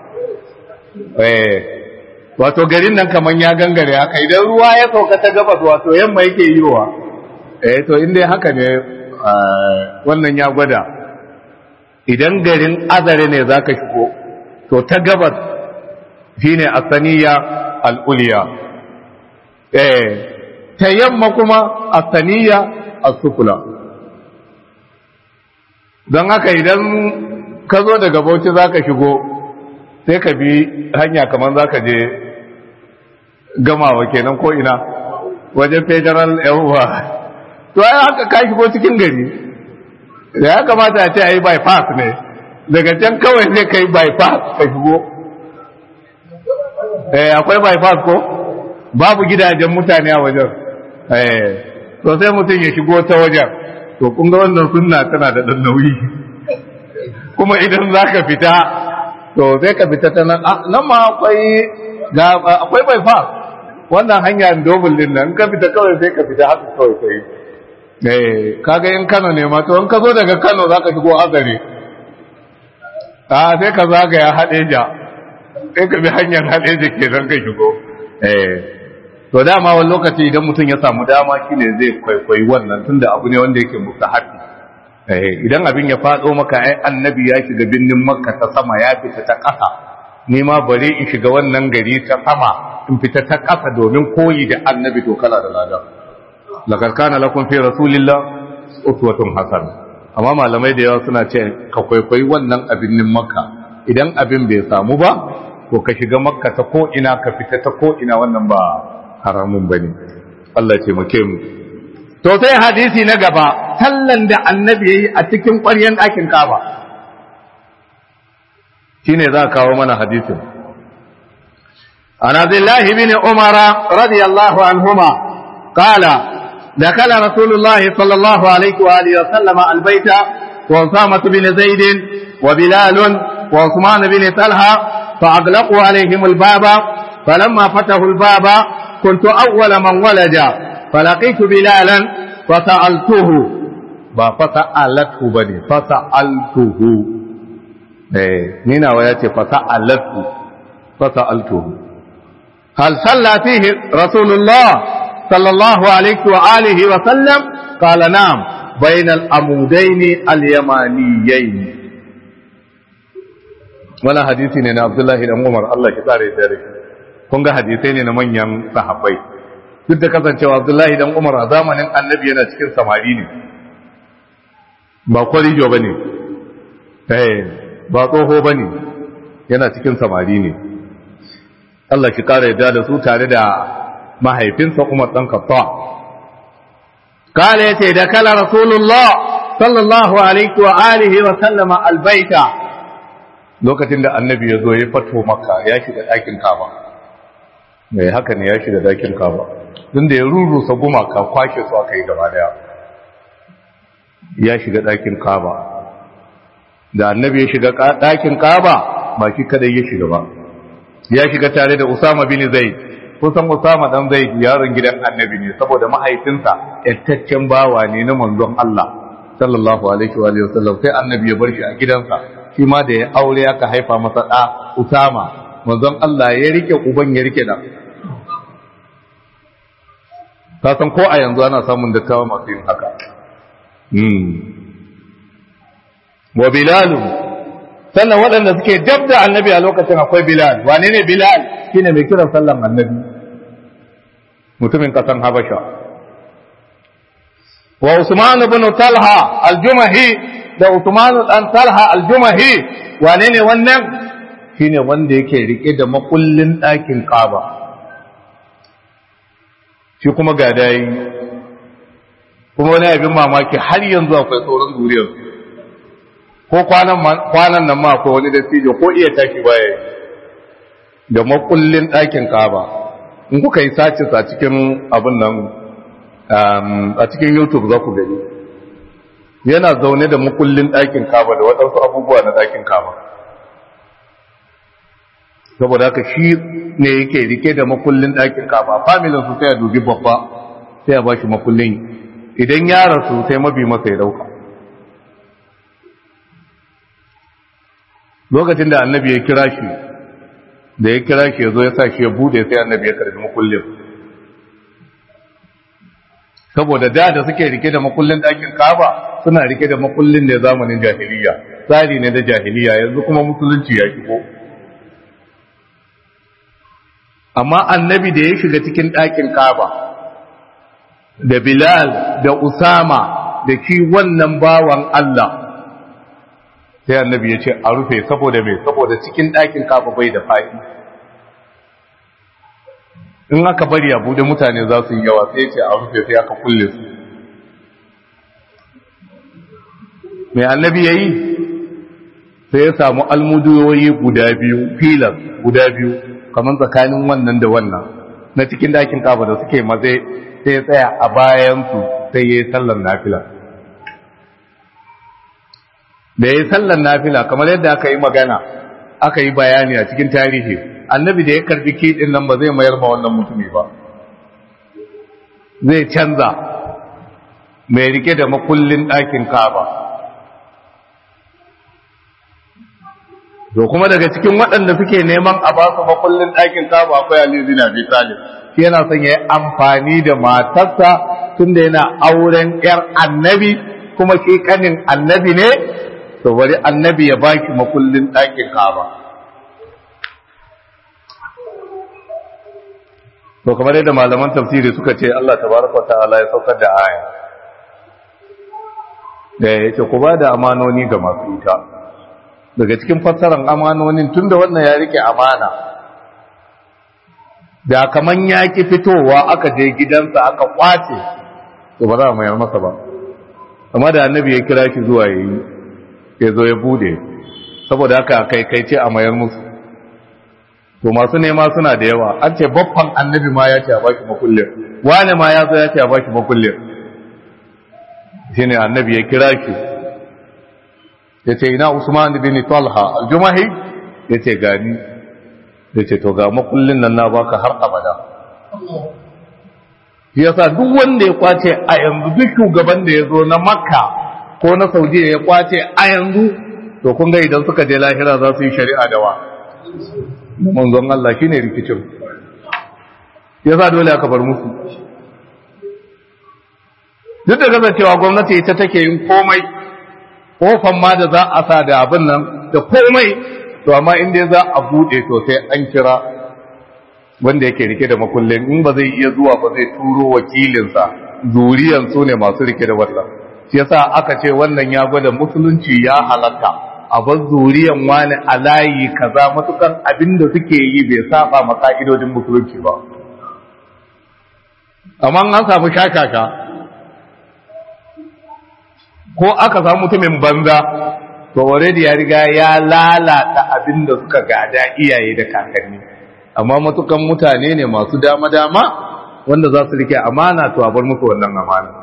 eh wato garin nan kaman ya gangare haka idan ruwa ya sauka ta gabas wato yamma yake yiwa eh to inda haka ne wannan ya gwada idan garin azare ne zaka shigo to ta gabas shine asaniya al'uliya eh ta yamma kuma as-saniya as-sufla don haka idan ka zo daga bauchi zaka shigo sai ka bi hanya kamar zaka je gamawa kenan ko ina wajen federal yawwa to ai haka ka shigo cikin gari da ya kamata a ce a yi bypass ne daga can kawai sai ka yi bypass ka shigo eh akwai bypass ko babu gidajen mutane a wajen eh to sai mutum ya shigo ta wajen to kun ga wannan sunna tana da dan nauyi kuma idan za ka fita to sai ka fita ta nan nan ma akwai akwai bypass wannan hanya dobul din nan ka fita kawai sai ka fita haka kawai sai eh kaga in Kano ne ma to in ka zo daga Kano zaka shigo Azare ah sai ka zagaya Hadeja sai ka bi hanyar Hadeja kenan ka shigo eh to dama wani lokaci idan mutum ya samu dama shine zai kwaikwayi wannan tunda abu ne wanda yake mustahabi eh idan abin ya fado maka ai annabi ya shiga binnin Makka ta sama ya fita ta ƙasa ni ma bare in shiga wannan gari ta sama in fita ta ƙasa domin koyi da annabi to kala da lada laqad kana lakum fi rasulillah uswatun hasana amma malamai da yawa suna ce ka kwaikwayi wannan abin nin makka idan abin bai samu ba to ka shiga makka ta ko ina ka fita ta ko ina wannan ba haramun bane Allah ya taimake mu to sai hadisi na gaba sallan da annabi yayi a cikin ƙwaryan ɗakin Kaaba shine za kawo mana hadisin عن عبد الله بن عمر رضي الله عنهما قال دخل رسول الله صلى الله عليه وآله وسلم البيت وأسامة بن زيد وبلال وعثمان بن طلحة فأغلقوا عليهم الباب فلما فتحوا الباب كنت أول من ولد فلقيت بلالا فسألته فسألته بني فسألته إيه نينا وياتي فسألته فسألته هل صلى فيه رسول الله صلى الله عليه وآله وسلم قال نعم بين الأمودين اليمانيين ولا حديثي ne عبد الله بن عمر Allah ki tsare da kun ga hadisai ne na manyan sahabbai duk da kasancewa Abdullahi dan Umar a zamanin Annabi yana cikin samari ne ba kwarijo bane eh ba tsoho bane yana cikin samari ne Allah ki kare yadda da su tare da mahaifinsa Umar dan Khattab kale yace da kala Rasulullah sallallahu alaihi wa alihi wa sallama albaita lokacin da annabi ya zo ya fato maka ya shiga ɗakin kaba mai haka ne ya shiga ɗakin kaba tun da ya rurusa gumaka kwashe su aka yi gaba daya ya shiga ɗakin kaba da annabi ya shiga ɗakin kaba ba shi kadai ya shiga ba ya shiga tare da Usama bin Zaid kusan Usama dan Zaid yaron gidan Annabi ne saboda mahaifinsa yattaccen bawa ne na manzon Allah sallallahu alaihi wa alihi wasallam sai Annabi ya bar shi a gidansa shi ma da ya aure aka haifa masa da Usama manzon Allah ya rike uban ya rike da ka san ko a yanzu ana samun dattawa masu yin haka hmm wa bilalu sannan waɗanda suke dab da annabi a lokacin akwai bilal wane ne bilal shine mai kiran sallan annabi mutumin ƙasan habasha wa usman ibn talha al-jumahi da usman dan talha al-jumahi wane ne wannan shine wanda yake rike da makullin ɗakin kaba shi kuma ga dai kuma wani abin mamaki har yanzu akwai sauran zuriyar ko kwanan nan ma akwai wani dattijo ko iya tashi baya da makullin ɗakin kaba in kuka yi sace a cikin abin nan a cikin youtube za ku gani yana zaune da makullin ɗakin kaba da waɗansu abubuwa na ɗakin kaba saboda haka shi ne yake rike da makullin ɗakin kaba familin su sai a dubi babba sai a ba shi makullin idan ya rasu sai mabi masa ya dauka lokacin da annabi ya kira shi da ya kira shi ya zo ya sa shi ya bude sai annabi ya karbi makullin saboda da da suke rike da makullin ɗakin kaba suna rike da makullin ne zamanin jahiliya tsari ne da jahiliya yanzu kuma musulunci ya shigo amma annabi da ya shiga cikin ɗakin kaba da bilal da usama da ki wannan bawan Allah sai annabi ya ce a rufe saboda mai saboda cikin ɗakin kaba bai da fa'i in aka bari a bude mutane za su yi yawa sai ce a rufe sai aka kulle su mai annabi ya yi sai ya samu almuduyoyi guda biyu filas guda biyu kamar tsakanin wannan da wannan na cikin dakin kaba da suke maze sai ya tsaya a bayansu sai ya yi sallar nafila da ya yi sallar nafila kamar yadda aka yi magana aka yi bayani a cikin tarihi annabi da ya karbi kiɗin nan ba zai mayar ma wannan mutumi ba zai canza mai rike da makullin ɗakin kaba to kuma daga cikin waɗanda suke neman a ba su makullin ɗakin kaba akwai Ali bin Abi Talib shi yana son ya yi amfani da matarsa tunda yana auren ƴar annabi kuma shi kanin annabi ne to bari annabi ya baki makullin ɗakin kaba to kamar yadda malaman tafsiri suka ce Allah tabaraka wa ta'ala ya saukar da aya da ya ce ku ba da amanoni ga masu ita daga cikin fassarar amanonin tunda wannan ya rike amana da kaman ya ki fitowa aka je gidansa aka kwace to ba za a mayar masa ba amma da annabi ya kira shi zuwa yayi ya zo ya bude saboda haka kai kai ce a mayar musu to masu nema suna da yawa an ce babban annabi ma ya ce a baki makullin wane ma ya zo ya ce a baki makullin shine annabi ya kira shi ya ce ina usman bin talha aljumahi ya ce gani ya ce to ga makullin nan na baka har abada yasa duk wanda ya kwace a yanzu duk shugaban da ya zo na makka ko na saudiya ya kwace a yanzu to kun ga idan suka je lahira za su yi shari'a da wa manzon Allah shine rikicin yasa dole aka bar musu duk da kasancewa gwamnati ita take yin komai kofan ma da za a sa da abin nan da komai to amma in dai za a bude to sai an kira wanda yake rike da makullin in ba zai iya zuwa ba zai turo wakilinsa zuriyan su ne masu rike da wannan shi yasa aka ce wannan ya gwada musulunci ya halatta a bar zuriyan wani a layi kaza matukan abin da suke yi bai saba ma ka'idodin musulunci ba amma an samu shakaka ko aka samu mutumin banza to already ya riga ya lalata abin da suka gada iyaye da kakanni amma matukan mutane ne masu dama-dama wanda za su rike amana to a bar musu wannan amana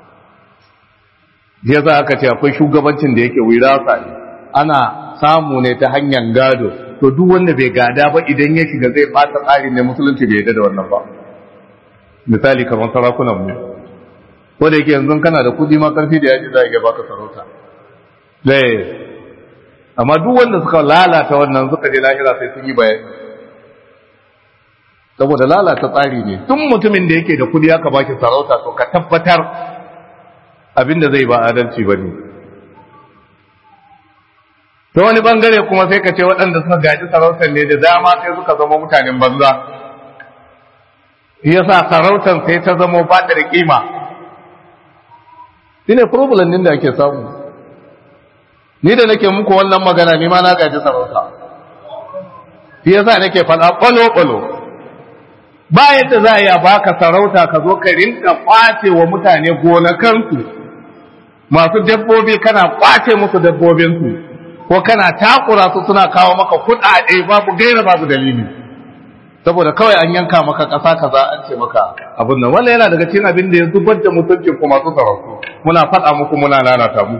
ya za aka ce akwai shugabancin da yake wirasa ne ana samu ne ta hanyar gado to duk wanda bai gada ba idan ya shiga zai bata tsarin ne musulunci bai yadda da wannan ba misali kamar sarakunan mu ko da yake yanzu kana da kudi ma karfi da yaji za a iya baka sarauta dai amma duk wanda suka lalata wannan suka je lahira sai sun yi bayani saboda lalata tsari ne tun mutumin da yake da kudi aka baki sarauta to ka tabbatar abinda zai ba adalci ba ne ta wani bangare kuma sai ka ce waɗanda suka gaji sarautar ne da dama sai suka zama mutanen banza yasa sarautar sai ta zama ba da kima shi ne problem din da ake samu ni da nake muku wannan magana ni ma na gaji sarauta shi yasa nake faɗa ƙwalo-ƙwalo ba yadda za a yi a baka sarauta ka zo ka rinka ƙwace wa mutane gonakansu masu dabbobi kana ƙwace musu dabbobinsu ko kana takura su suna kawo maka kuɗaɗe babu gaira babu dalili saboda kawai an yanka maka ƙasa kaza an ce maka abin nan wannan yana daga cikin abin da ya zubar da mutuncin ku masu sarautu muna faɗa muku muna lalata mu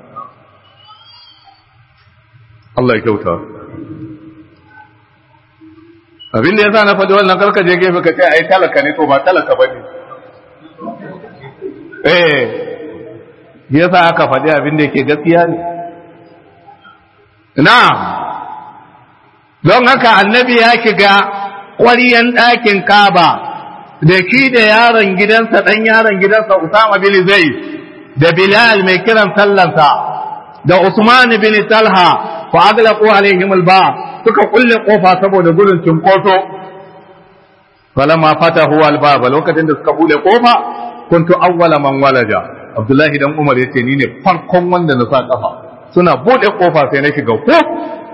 Allah ya kyauta abin da yasa na faɗi wannan karka je gefe ka ce ai talaka ne to ba talaka bane eh yasa aka faɗi abin da yake gaskiya ne na don haka annabi ya shiga ƙwariyan ɗakin kaba da shi da yaron gidansa ɗan yaron gidansa Usama bin Zai da Bilal mai kiran sallansa da Usman bin Talha fa aglaqu alaihim alba suka kulle kofa saboda gudun cinkoso falamma fatahu albaba lokacin da suka bude kofa kuntu awwala man walaja Abdullahi dan Umar yace ni ne farkon wanda na sa kafa suna bude kofa sai na shiga ko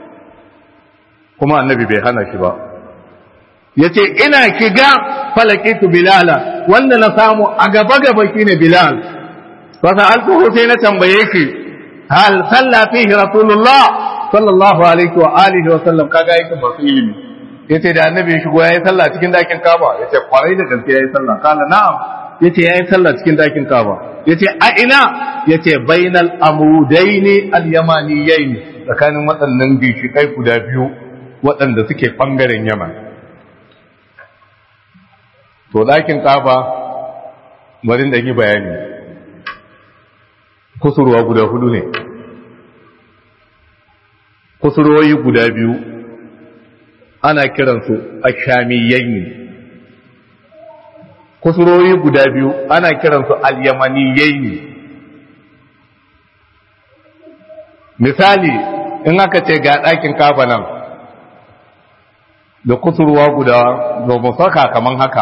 kuma annabi bai hana shi ba yace ina shiga falakitu bilala wanda na samu a gaba gaba shine bilal fa sa'altuhu sai na tambaye shi hal salla fihi rasulullah sallallahu alaihi wa alihi wa sallam kaga yake ba su ilimi yace da annabi ya shigo yayi sallah cikin dakin Kaaba yace kwarai da gaske yayi sallah kala na'am yace yayi sallah cikin dakin Kaaba yace a ina yace bainal amudaini al-yamaniyaini tsakanin waɗannan gishikai guda biyu waɗanda suke bangaren Yaman to dakin Kaaba bari da yi bayani kusurwa guda hudu ne kusurwoyi guda biyu ana kiransu ashamiyyaini kusurwoyi guda biyu ana kiransu alyamaniyyaini misali in aka ce ga ɗakin kafa nan da kusurwa guda domin saka kaman haka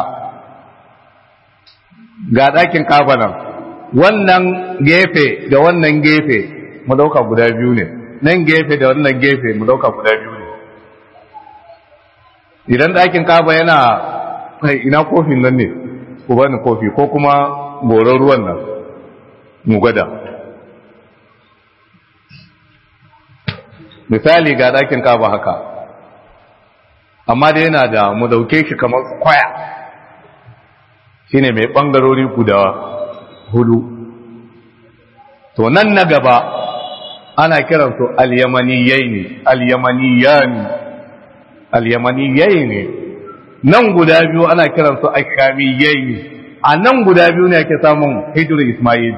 ga ɗakin kafa nan wannan gefe da wannan gefe mu dauka guda biyu ne nan gefe da wannan gefe mu dauka guda biyu ne idan ɗakin kaba yana ina kofin nan ne ku bani kofi ko kuma goron ruwan nan mu gwada misali ga ɗakin kaba haka amma da yana da mu dauke shi kamar kwaya shine mai ɓangarori guda hudu to nan na gaba ana kiransu al-yamaniyai ne al-yamaniyani al-yamaniyai ne nan guda biyu ana kiransu ashamiyai ne a nan guda biyu ne ake samun hijir ismail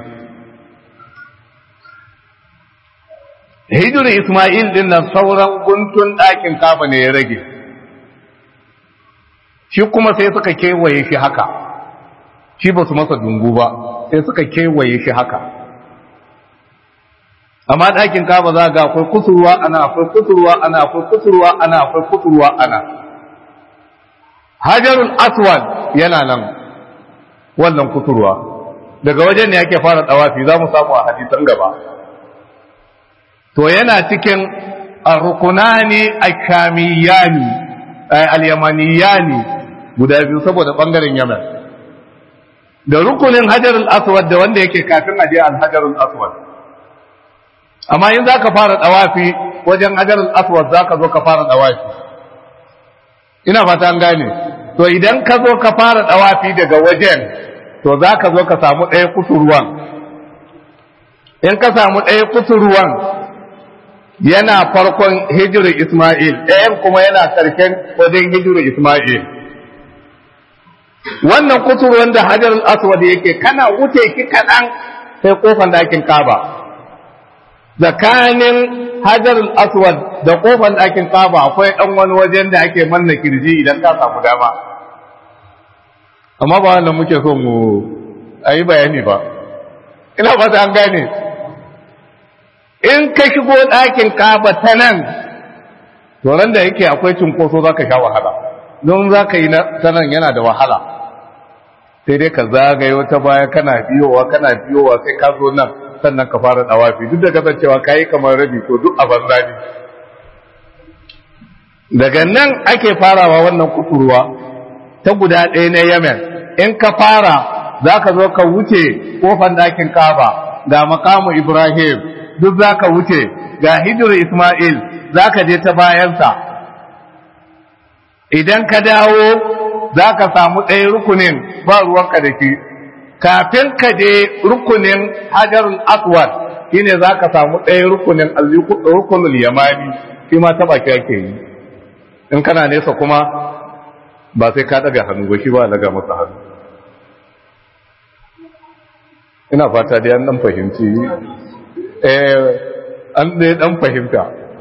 hijir ismail din nan sauran guntun ɗakin kafa ne ya rage shi kuma sai suka kewaye shi haka shi ba su masa dungu ba sai suka kewaye shi haka amma ɗakin kaba za ga akwai kusurwa ana akwai kusurwa ana akwai kusurwa ana akwai kusurwa ana hajarul aswad yana nan wannan kusurwa daga wajen ne yake fara dawafi za mu samu a hadisan gaba to yana cikin rukunani akamiyani al-yamaniyani guda biyu saboda bangaren yaman da rukunin hajarul aswad da wanda yake kafin aje al-hajarul aswad amma in zaka fara dawafi wajen hajarul aswad zaka zo ka fara dawafi ina fata an gane to idan ka zo ka fara dawafi daga wajen to zaka zo ka samu ɗaya kusurwan in ka samu ɗaya kusurwan yana farkon hijirar Ismail ɗayan kuma yana ƙarshen wajen hijirar Ismail wannan kusurwan da hajarul aswad yake kana wuce ki kaɗan sai kofan ɗakin kaba tsakanin hajarul aswad da kofan ɗakin kaba akwai ɗan wani wajen da ake manna kirji idan ka samu dama amma ba wannan muke so mu a yi bayani ba ina fata an gane in ka shigo ɗakin kaba ta nan to ran da yake akwai cunkoso za ka sha wahala don za ka yi ta nan yana da wahala sai dai ka zagaye wata baya kana biyowa kana biyowa sai ka zo nan sannan ka fara dawafi duk da kasancewa kayi kamar rabi to duk a banza ne daga nan ake farawa wannan kusurwa ta guda ɗaya na yemen in ka fara za ka zo ka wuce kofan ɗakin kaba ga makamu ibrahim duk za ka wuce ga hijir ismail za ka je ta bayansa idan ka dawo za ka samu ɗaya rukunin ba ruwanka da shi kafin ka je rukunin hajarul aswad shine za ka samu ɗaya rukunin rukunul yamani shi ma taɓa ki ake yi in kana nesa kuma ba sai ka ɗaga hannu ba shi ba daga masa hannu ina fata dai an ɗan fahimci an dai ɗan fahimta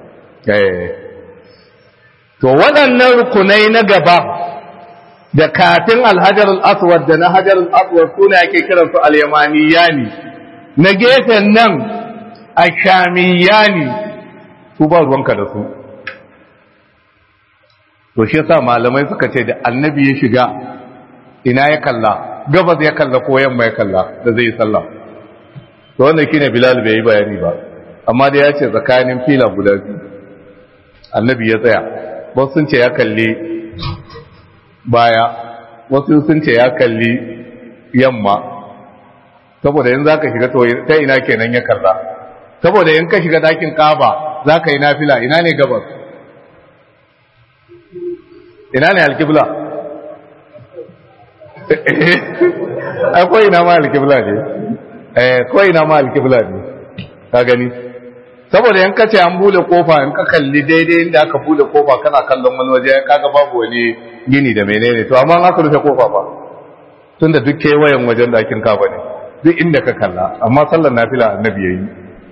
to waɗannan rukunai na gaba da kafin alhajar al'aswad da na hajar al'aswad suna ake kiransu al-yamaniyani na gefen nan a shamiyani su ba ruwanka da su to shi yasa malamai suka ce da annabi ya shiga ina ya kalla gabas ya kalla ko yamma ya kalla da zai yi sallah to wannan shine bilal bai yi bayani ba amma da ya ce tsakanin fila guda biyu annabi ya tsaya wasu sun ce ya kalli baya wasu sun ce ya kalli yamma saboda yin za ka shiga to ta ina kenan ya kalla saboda in ka shiga dakin kaba za ka yi nafila ina ne gabas ina ne alkibla akwai ina ma alkibla ne akwai ina ma alkibla ne ka gani saboda in ka ce an bude kofa in ka kalli daidai inda aka bude kofa kana kallon wani waje kaga babu wani gini da menene to amma aka rufe kofa ba tunda duk kewayen wajen dakin kaba ne duk inda ka kalla amma sallar nafila annabi yayi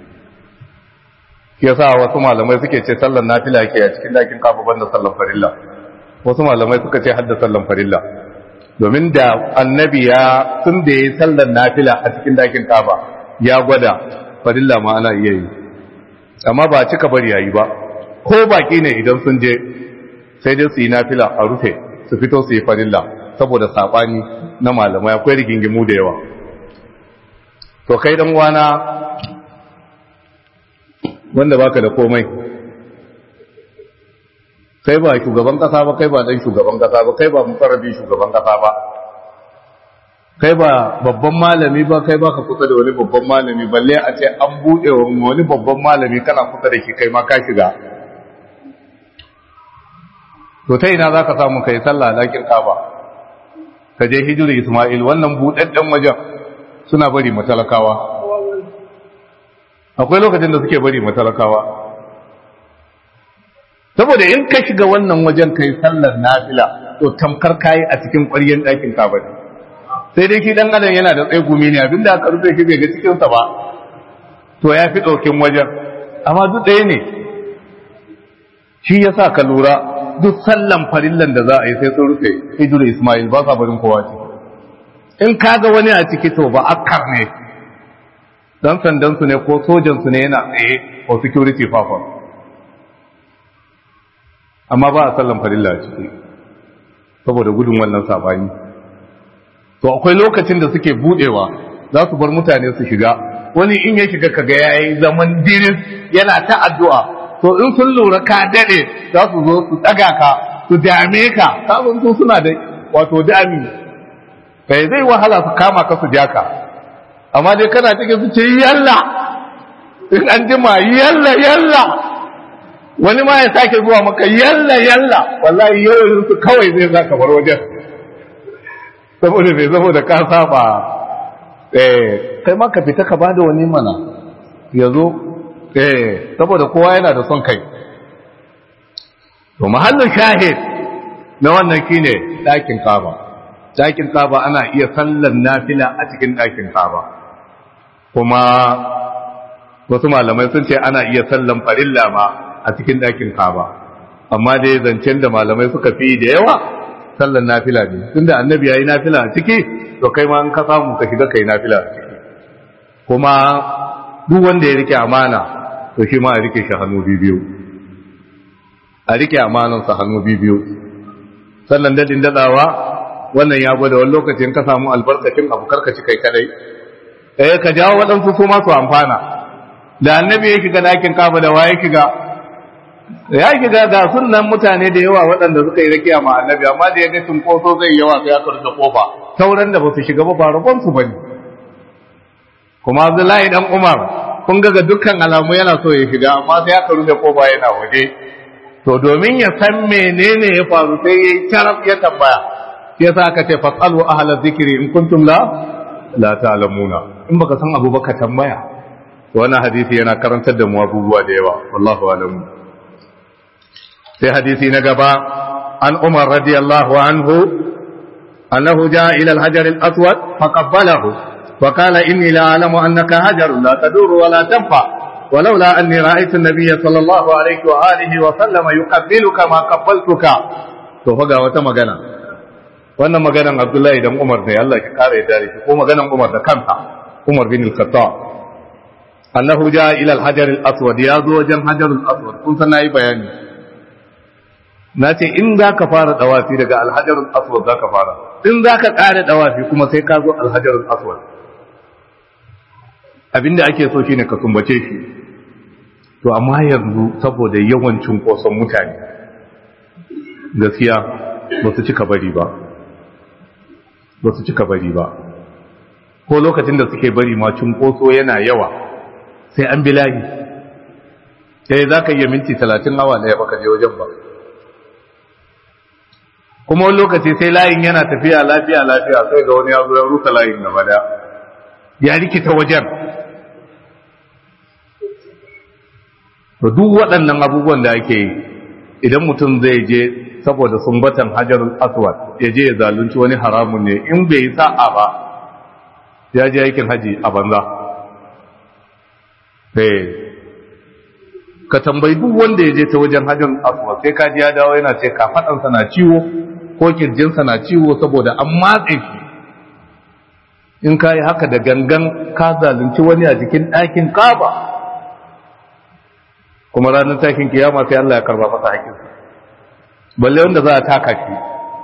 shi yasa wasu malamai suke ce sallar nafila yake a cikin dakin kaba banda sallar farilla wasu malamai suka ce hadda sallar farilla domin da annabi ya tun da yayi sallar nafila a cikin dakin kaba ya gwada farilla ma ana iya yi amma ba cika bari yayi ba ko baki ne idan sun je sai dai su yi nafila a rufe su fito su yi farilla saboda sabani na malamai akwai rigingimu da yawa to kai dan wana wanda baka da komai kai ba shugaban kasa ba kai ba dan shugaban kasa ba kai ba mukarrabi shugaban kasa ba kai ba babban malami ba kai ba ka kusa da wani babban malami balle a ce an buɗe wa wani babban malami kana kusa da shi kai ma ka shiga to ta ina za ka samu kai sallah lakin kaba ka je hijiri ismail wannan buɗaɗɗen wajen suna bari matalakawa akwai lokacin da suke bari matalakawa saboda in ka shiga wannan wajen kai sallar nafila to tamkar kayi a cikin ƙwaryen ɗakin kaba ne sai dai shi dan adam yana da tsegumi ne abinda aka rufe shi bai ga cikin sa ba to ya fi ɗaukin wajen amma duk ɗaya ne shi yasa ka lura duk sallan farillan da za a yi sai sun rufe hijiru ismail ba sa barin kowa ciki in kaga wani a ciki to ba akkar ne dan sandan su ne ko sojan su ne yana tsaye ko security fafa amma ba a sallan farilla a ciki saboda gudun wannan sabani to akwai lokacin da suke budewa za su bar mutane su shiga wani in ya shiga kaga yayi zaman diris yana ta addu'a to in sun lura ka dade za su zo su daga ka su dame ka kafin su suna da wato dami kai zai wahala su kama ka su jaka amma dai kana cikin su ce yalla in an jima yalla yalla wani ma ya sake zuwa maka yalla yalla wallahi yau su kawai zai zaka bar wajen saboda bai saboda ka saba eh kai ma ka fita ka bada wani mana yazo eh saboda kowa yana da son kai to mahallin shahid na wannan shine dakin kaba dakin kaba ana iya sallan nafila a cikin dakin kaba kuma wasu malamai sun ce ana iya sallan farilla ma a cikin dakin kaba amma dai zancen da malamai suka fi da yawa sallan nafila ne tunda annabi yayi nafila a ciki to kai ma in ka samu ka shiga kai nafila a ciki kuma duk wanda ya rike amana to shi ma a rike shi hannu biyu a rike amanan sa hannu biyu sallan dadin dadawa wannan ya gwada wani lokacin ka samu albarkacin abu karkaci kai kadai eh ka jawo waɗansu su ma su amfana da annabi ya shiga dakin kaba da waye shiga ya shiga ga sunan mutane da yawa waɗanda suka yi rakiya ma annabi amma da ya ga cunkoso zai yawa sai aka rufe kofa sauran da ba su shiga ba ba rabon su bane kuma Abdullahi dan Umar kun ga dukkan alamu yana so ya shiga amma sai aka rufe kofa yana waje to domin ya san menene ya faru sai yayi taraf ya tambaya sai yasa aka ce fasalu ahla zikri in kuntum la la ta'lamuna in baka san abu baka tambaya wannan hadisi yana karantar da mu abubuwa da yawa wallahu alamu sai hadisi na gaba an umar radiyallahu anhu annahu jaa ila al-hajar al-aswad faqabbalahu wa qala inni la a'lamu annaka hajar la tadur wa la tanfa ولولا أني رأيت النبي صلى الله عليه وآله وسلم يقبلك ما قبلتك to faga wata magana wannan maganan Abdullahi dan Umar ne Allah ya kare da shi ko maganan Umar da kansa Umar bin al-Khattab annahu jaa ila al-hajar al-aswad ya zo wajen hajar al-aswad kun san nayi bayani na ce in za ka fara dawafi daga alhajarul aswad za ka fara in za ka ƙare dawafi kuma sai ka zo alhajarul aswad abinda ake so shine ka sumbace shi to amma yanzu saboda yawan cunkoson mutane gaskiya ba su cika bari ba ba su cika bari ba ko lokacin da suke bari ma cunkoso yana yawa sai an bilahi sai za ka iya minti talatin awa ɗaya baka je wajen ba kuma wani lokaci sai layin yana tafiya lafiya lafiya sai ga wani ya zo ya rusa layin gaba da ya rikita wajen to duk waɗannan abubuwan da ake yi idan mutum zai je saboda sumbatan hajarul aswad ya je ya zalunci wani haramun ne in bai yi sa'a ba ya je aikin haji a banza ka tambayi duk wanda ya je ta wajen hajarul aswad sai ka ji ya dawo yana ce kafaɗansa na ciwo ko kirjinsa na ciwo saboda an matse shi in ka yi haka da gangan ka zalunci wani a jikin ɗakin kaba kuma ranar takin kiyama sai Allah ya karba masa haƙinsa balle wanda za a taka shi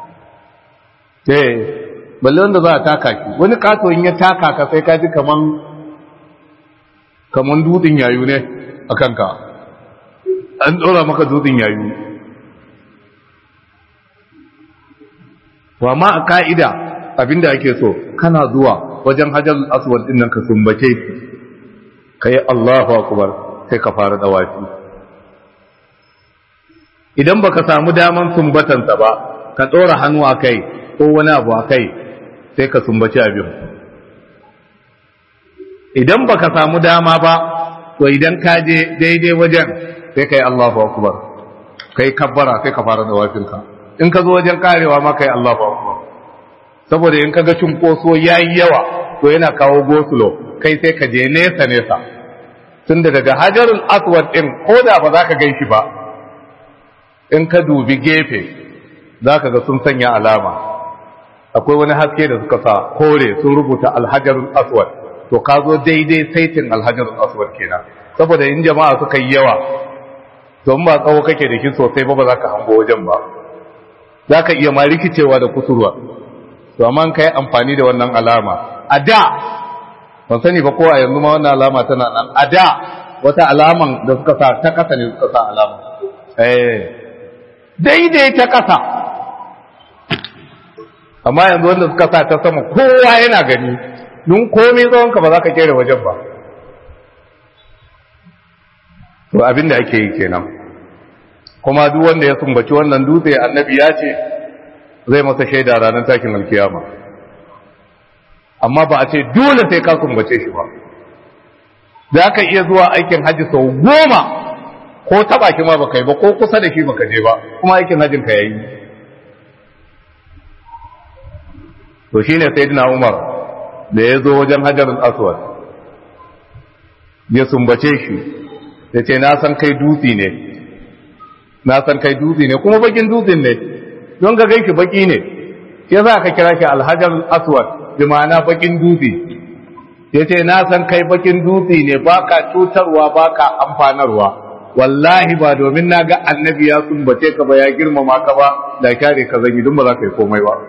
eh balle wanda za a taka shi wani kato in ya taka ka sai ka ji kaman kaman dutsen yayu ne a kanka an ɗora maka dutsen yayu wa ma a ka'ida abinda ake so kana zuwa wajen hajjar aswad din nan ka sumbace shi kai Allahu akbar sai ka fara dawafi idan baka samu daman sumbatansa ba ka tsora hannu a kai ko wani abu a kai sai ka sumbaci abin idan baka samu dama ba to idan ka je daidai wajen sai kai Allahu akbar kai kabbara sai ka fara dawafinka in ka zo wajen karewa ma kai Allahu akbar saboda in kaga cunkoso yayi yawa to yana kawo gosulo kai sai ka je nesa nesa tunda daga hajarul aswad din koda ba za ka gan shi ba in ka dubi gefe za ka ga sun sanya alama akwai wani haske da suka sa kore sun rubuta alhajarul aswad to ka zo daidai saitin alhajarul aswad kenan saboda in jama'a suka yi yawa to in ba tsawo kake da shi sosai ba ba za ka hango wajen ba za ka iya ma rikicewa da kusurwa to amma ka yi amfani da wannan alama a da ban sani ba ko a yanzu ma wannan alama tana nan a da wata alaman da suka sa ta kasa ne suka sa alama eh daidai ta kasa amma yanzu wanda suka sa ta sama kowa yana gani nun komai tsawon ka ba za ka kere wajen ba to abin da ake yi kenan kuma duk wanda ya sumbaci wannan dutse annabi ya ce zai masa shaida ranar takin alkiyama amma ba a ce dole sai ka sumbace shi ba za ka iya zuwa aikin hajji sau goma ko taba ki ma baka yi ba ko kusa da shi baka je ba kuma aikin hajjin ka yayi to shine sayyidina Umar da ya zo wajen Hajarul Aswad ya sumbace shi ya ce na san kai dutse ne na san kai dutse ne kuma bakin dutsen ne don ga ganki baki ne ya za ka kira shi alhajar aswad bi ma'ana bakin dutse ya ce na san kai bakin dutse ne baka cutarwa baka amfanarwa wallahi ba domin na ga annabi ya sumbace ka ba ya girmama ka ba da kyare ka zanyi dun ba za ka yi komai ba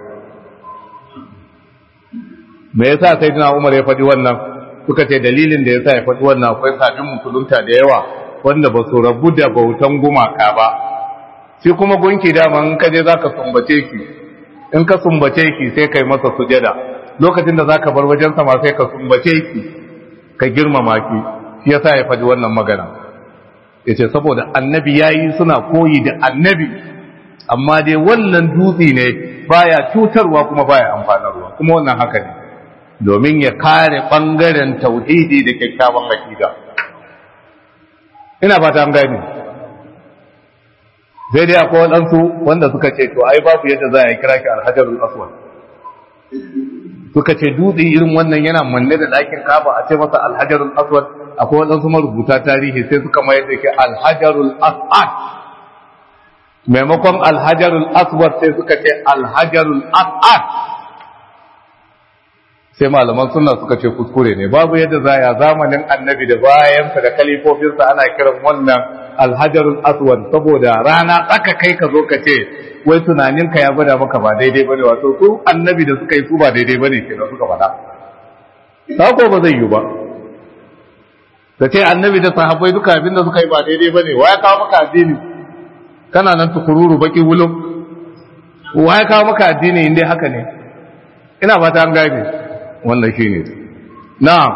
me yasa sai dina umar ya faɗi wannan suka ce dalilin da yasa ya faɗi wannan akwai sabin musulunta da yawa wanda ba su rabu da bautan gumaka ba shi kuma gunki dama in ka je za ka sumbace ki in ka sumbace ki sai kai masa sujada lokacin da za ka bar wajen sama sai ka sumbace ki ka girmama ki shi yasa ya faɗi wannan magana ya ce saboda annabi ya yi suna koyi da annabi amma dai wannan dutse ne baya cutarwa kuma baya amfanarwa kuma wannan haka ne domin ya kare ɓangaren tauhidi da kyakkyawan akida ina fata an gani sai dai akwai waɗansu wanda suka ce to ai babu yadda za a yi kira ki alhajarul aswad suka ce dutse irin wannan yana manne da ɗakin kaba a ce masa alhajarul aswad akwai waɗansu marubuta tarihi sai suka mayar da ke alhajarul aswad maimakon alhajarul aswad sai suka ce alhajarul aswad sai malaman sunna suka ce kuskure ne babu yadda za a zamanin annabi da bayansa da kalifofinsa ana kiran wannan alhajarul aswad saboda rana tsaka kai ka zo ka ce wai tunaninka ya gwada maka ba daidai bane wato su annabi da suka yi su ba daidai bane ke da suka faɗa sako ba zai yi ba ka ce annabi da sahabbai duka abin da suka yi ba daidai bane wa ya kawo maka addini kana nan tukururu baki wulum wa ya kawo maka addini inda haka ne ina fata an gane wannan shine na'am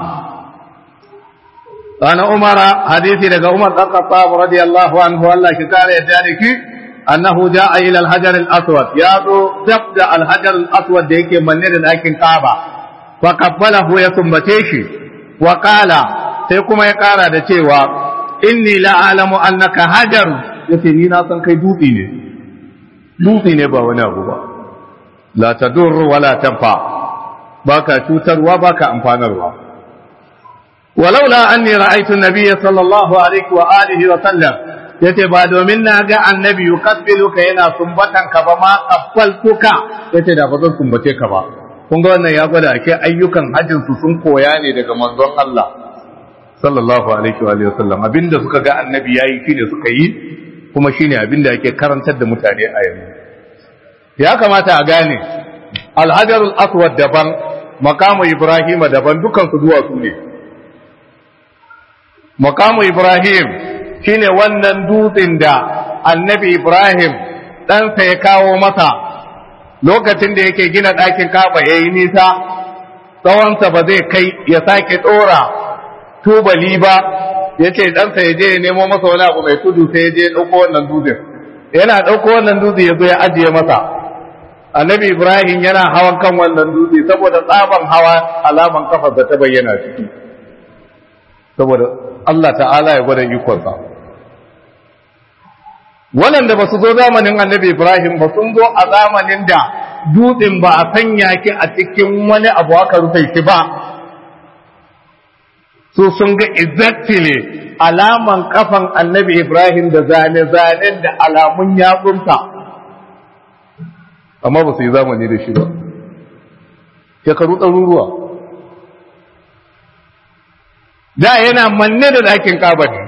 ana umara hadisi daga umar dan khattab radiyallahu anhu Allah shi kare yadda da ki annahu jaa ila al-hajar al-aswad ya zo dabda al-hajar al-aswad da yake manne da dakin kaaba fa qabbalahu ya sumbace shi wa qala sai kuma ya kara da cewa inni la alamu annaka hajar yace ni na san kai dutse ne dutse ne ba wani abu ba la tadur wala tanfa baka cutarwa baka amfanarwa ولولا أني رأيت النبي صلى الله عليه وآله وسلم yace ba domin na ga annabi yukabbiluka yana sumbatan ka ba ma qabbaltuka yace da ba zan sumbace ka ba kun ga wannan ya gwada ake ayyukan hajjin su sun koya ne daga manzon Allah sallallahu alaihi wa alihi wasallam abinda suka ga annabi yayi shine suka yi kuma shine abinda ake karantar da mutane a yanzu ya kamata a gane alhajarul aswad daban makamu ibrahima daban dukan su duwatsu ne makamu Ibrahim shine wannan dutsen da annabi Ibrahim ɗansa ya kawo masa lokacin da yake gina ɗakin kaba ya yi nisa tsawonsa ba zai kai ya sake ɗora tubali ba ya ce ɗansa ya je ya nemo masa wani abu mai tudu sai ya je ya ɗauko wannan dutsen yana ɗauko wannan dutse ya zo ya ajiye masa annabi Ibrahim yana hawan kan wannan dutse saboda tsaban hawa alaman kafarsa ta bayyana ciki saboda Allah ta'ala ya gwada ikonsa waɗanda ba su zo zamanin annabi Ibrahim ba sun zo a zamanin da dutsen ba a sanya ki a cikin wani abu aka rufe shi ba su sun ga exactly alaman kafan annabi Ibrahim da zane-zanen da alamun yatsunta amma ba su yi zamani da shi ba shekaru ɗaruruwa da yana manne da ɗakin kaba ne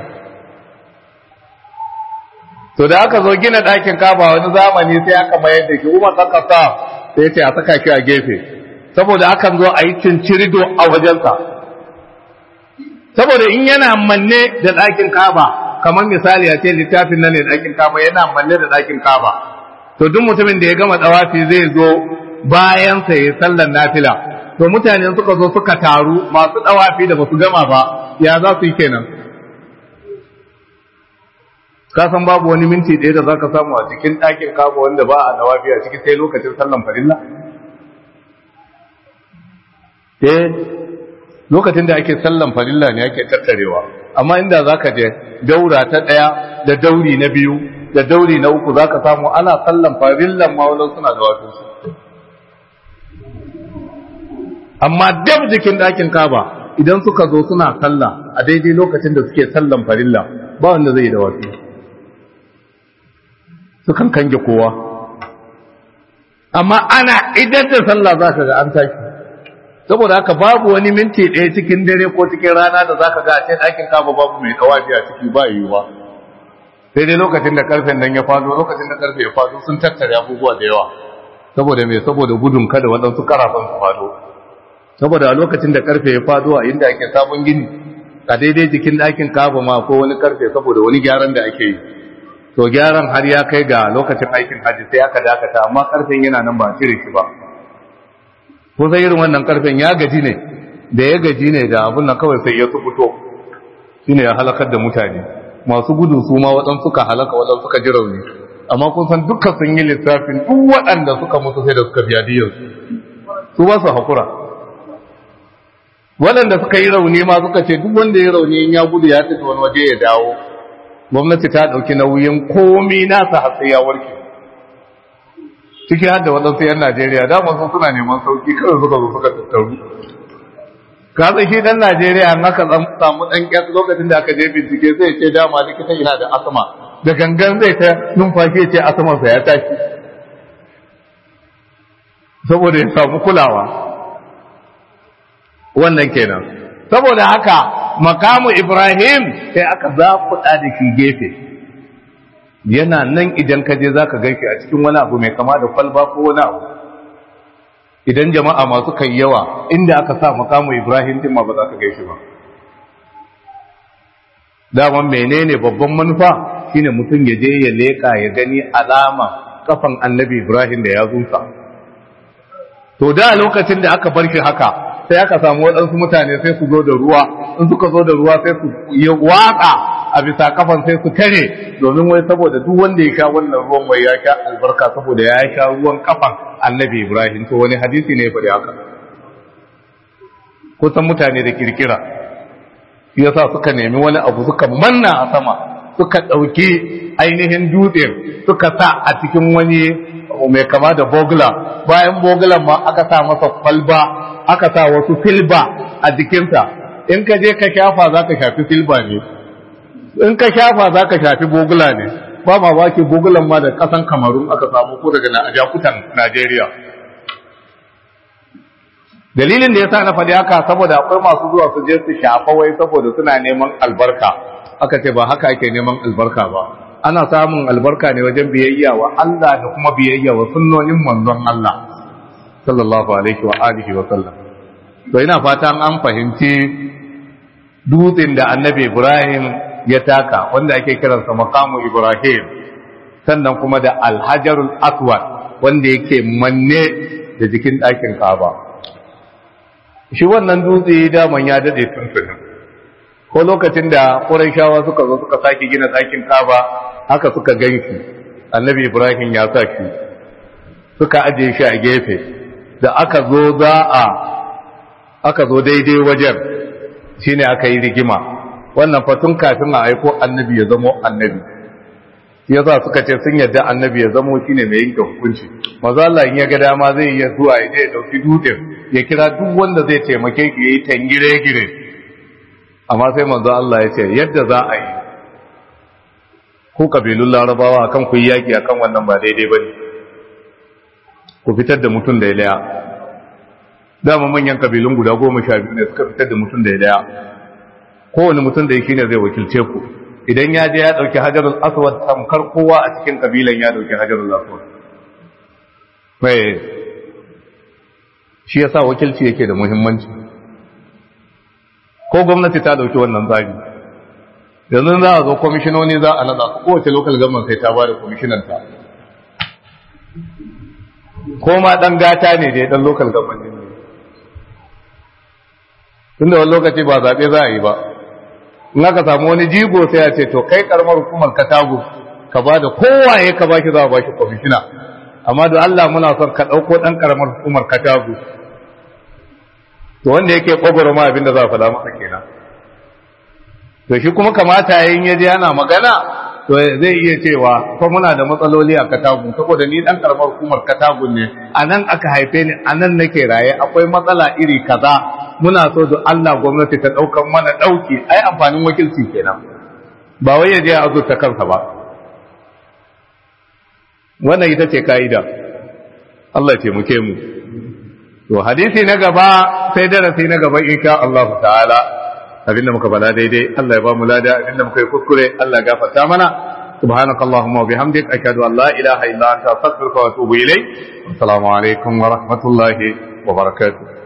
to da aka zo gina ɗakin kaba wani zamani sai aka mayar da shi umar ɗan sa sai ya ce a saka shi a gefe saboda akan zo a yi cincirido a wajensa saboda in yana manne da ɗakin kaba kamar misali a ce littafin nan ne ɗakin kaba yana manne da ɗakin kaba to duk mutumin da ya gama tsawafi zai zo bayansa ya sallar nafila to mutane suka zo suka taru masu dawafi da basu gama ba ya za su yi kenan ka san babu wani minti ɗaya da zaka samu a cikin ɗakin kafa wanda ba a dawafi a ciki sai lokacin sallan farilla eh lokacin da ake sallan farilla ne ake tattarewa amma inda zaka je daura ta ɗaya da dauri na biyu da dauri na uku zaka samu ana sallan farillan ma wani suna da wato amma dab jikin ɗakin kaba idan suka zo suna sallah a daidai lokacin da suke sallan farilla ba wanda zai da wasu sukan kange kowa amma ana idan da sallah za ka ga an tashi saboda haka babu wani minti ɗaya cikin dare ko cikin rana da za ka ga a cikin ɗakin kaba babu mai ɗawafi a ciki ba yiwuwa sai dai lokacin da karfen nan ya fado lokacin da karfe ya fado sun tattare abubuwa da yawa saboda me saboda gudun kada waɗansu karafan su fado saboda a lokacin da karfe ya fado a inda ake sabon gini a daidai jikin ɗakin kaba ma ko wani karfe saboda wani gyaran da ake yi to gyaran har ya kai ga lokacin aikin hajji sai aka dakata amma karfen yana nan ba a cire shi ba ko sai irin wannan karfen ya gaji ne da ya gaji ne da abun nan kawai sai ya fito shine ya halakar da mutane masu gudu su ma waɗansu suka halaka waɗansu suka ji rauni amma kun san dukkan sun yi lissafin duk waɗanda suka mutu sai da suka biya diyarsu su ba su haƙura waɗanda suka yi rauni ma suka ce duk wanda ya rauni in ya gudu ya tafi wani waje ya dawo gwamnati ta ɗauki nauyin komi nasa har sai ya warke ciki har da waɗansu 'yan najeriya dama sun suna neman sauki kawai suka zo suka tattaru ka san shi ɗan najeriya an aka samu ɗan ƙyas lokacin da aka je bincike zai ce dama likita yana da asma da gangan zai ta numfashi ya ce asmansa ya tashi saboda ya samu kulawa wannan kenan saboda haka makamu ibrahim sai aka zafuɗa da shi gefe yana nan idan ka je zaka gaishe a cikin wani abu mai kama da kwalba ko wani abu idan jama'a masu kai yawa inda aka sa makamu ibrahim din ma ba za ka gaishe ba daman menene babban manufa shine mutum ya je ya leka ya gani alama kafan annabi ibrahim da ya zunsa to da lokacin da aka bar shi haka sai aka samu waɗansu mutane sai su zo da ruwa in suka zo da ruwa sai su yi waƙa a bisa kafan sai su tare domin wai saboda duk wanda ya sha wannan ruwan mai ya sha albarka saboda ya sha ruwan kafan annabi ibrahim to wani hadisi ne ya faɗi haka kusan mutane da kirkira shi yasa suka nemi wani abu suka manna a sama suka ɗauki ainihin dutsen suka sa a cikin wani mai kama da bogula bayan bogulan ma aka sa masa kwalba aka sa wasu filba a jikinsa in ka je ka shafa za ka shafi filba ne in ka shafa za ka shafi bogula ne ba ma ba ke bogulan ma da kasan kamarun aka samu ko daga jakutan najeriya dalilin da ya sa na faɗi haka saboda akwai masu zuwa su je su shafa wai saboda suna neman albarka aka ce ba haka ake neman albarka ba ana samun albarka ne wajen biyayya wa Allah da kuma biyayya wa sunnonin manzon Allah sallallahu alaihi wa alihi wa sallam to ina fatan an fahimci dutsen da annabi Ibrahim ya taka wanda ake kiransa maqamu Ibrahim sannan kuma da alhajarul aswad wanda yake manne da jikin ɗakin Kaaba shi wannan dutse daman ya dade tuntunin ko lokacin da Qurayshawa suka zo suka sake gina ɗakin Kaaba haka suka ganshi Annabi Ibrahim ya sa shi suka aje shi a gefe da aka zo za a aka zo daidai wajen shine aka yi rigima wannan fatun kafin a aiko annabi ya zamo annabi yasa suka ce sun yadda annabi ya zamo shine mai yanke hukunci maza Allah in ya ga dama zai iya zuwa ya je ya dauki dutsen ya kira duk wanda zai taimake shi yayi tangire gire amma sai manzo Allah ya ce yadda za a yi ku kabilun larabawa akan ku yi yaki akan wannan ba daidai bane ku fitar da mutum da ya daya dama manyan kabilun guda goma sha biyu ne suka fitar da mutum da ya daya kowane mutum da ya shine zai wakilce ku idan ya je ya dauki hajarul aswad tamkar kowa a cikin kabilan ya dauki hajarul aswad mai shi yasa wakilci yake da muhimmanci ko gwamnati ta dauki wannan tsari yanzu za a zo kwamishinoni za a nada su kowace local government sai ta ba da kwamishinanta ko ma dan gata ne da dan local government ne tunda wani lokaci ba zaɓe za a yi ba in aka samu wani jigo sai a ce to kai karamar hukumar katago ka ba da kowaye ka baki za a baki kwamishina amma da Allah muna son ka ɗauko ɗan karamar hukumar katago to wanda yake ƙwagwaro ma abin da za a faɗa masa kenan to shi kuma kamata yayin ya je ana magana to zai iya cewa ko muna da matsaloli a katagun saboda ni dan karamar hukumar katagun ne a nan aka haife ni a nan nake raye akwai matsala iri kaza muna so da Allah gwamnati ta daukan mana dauki ai amfanin wakilci kenan ba wai ya je a azurta kansa ba wannan ita ce ka'ida Allah ya taimake mu to hadisi na gaba sai darasi na gaba insha Allah ta'ala abinda muka bala daidai Allah ya ba mu lada abinda muka yi kuskure Allah ya gafarta mana سبحانك اللهم وبحمدك أشهد أن لا إله إلا أنت أستغفرك وأتوب إليك والسلام عليكم ورحمة الله وبركاته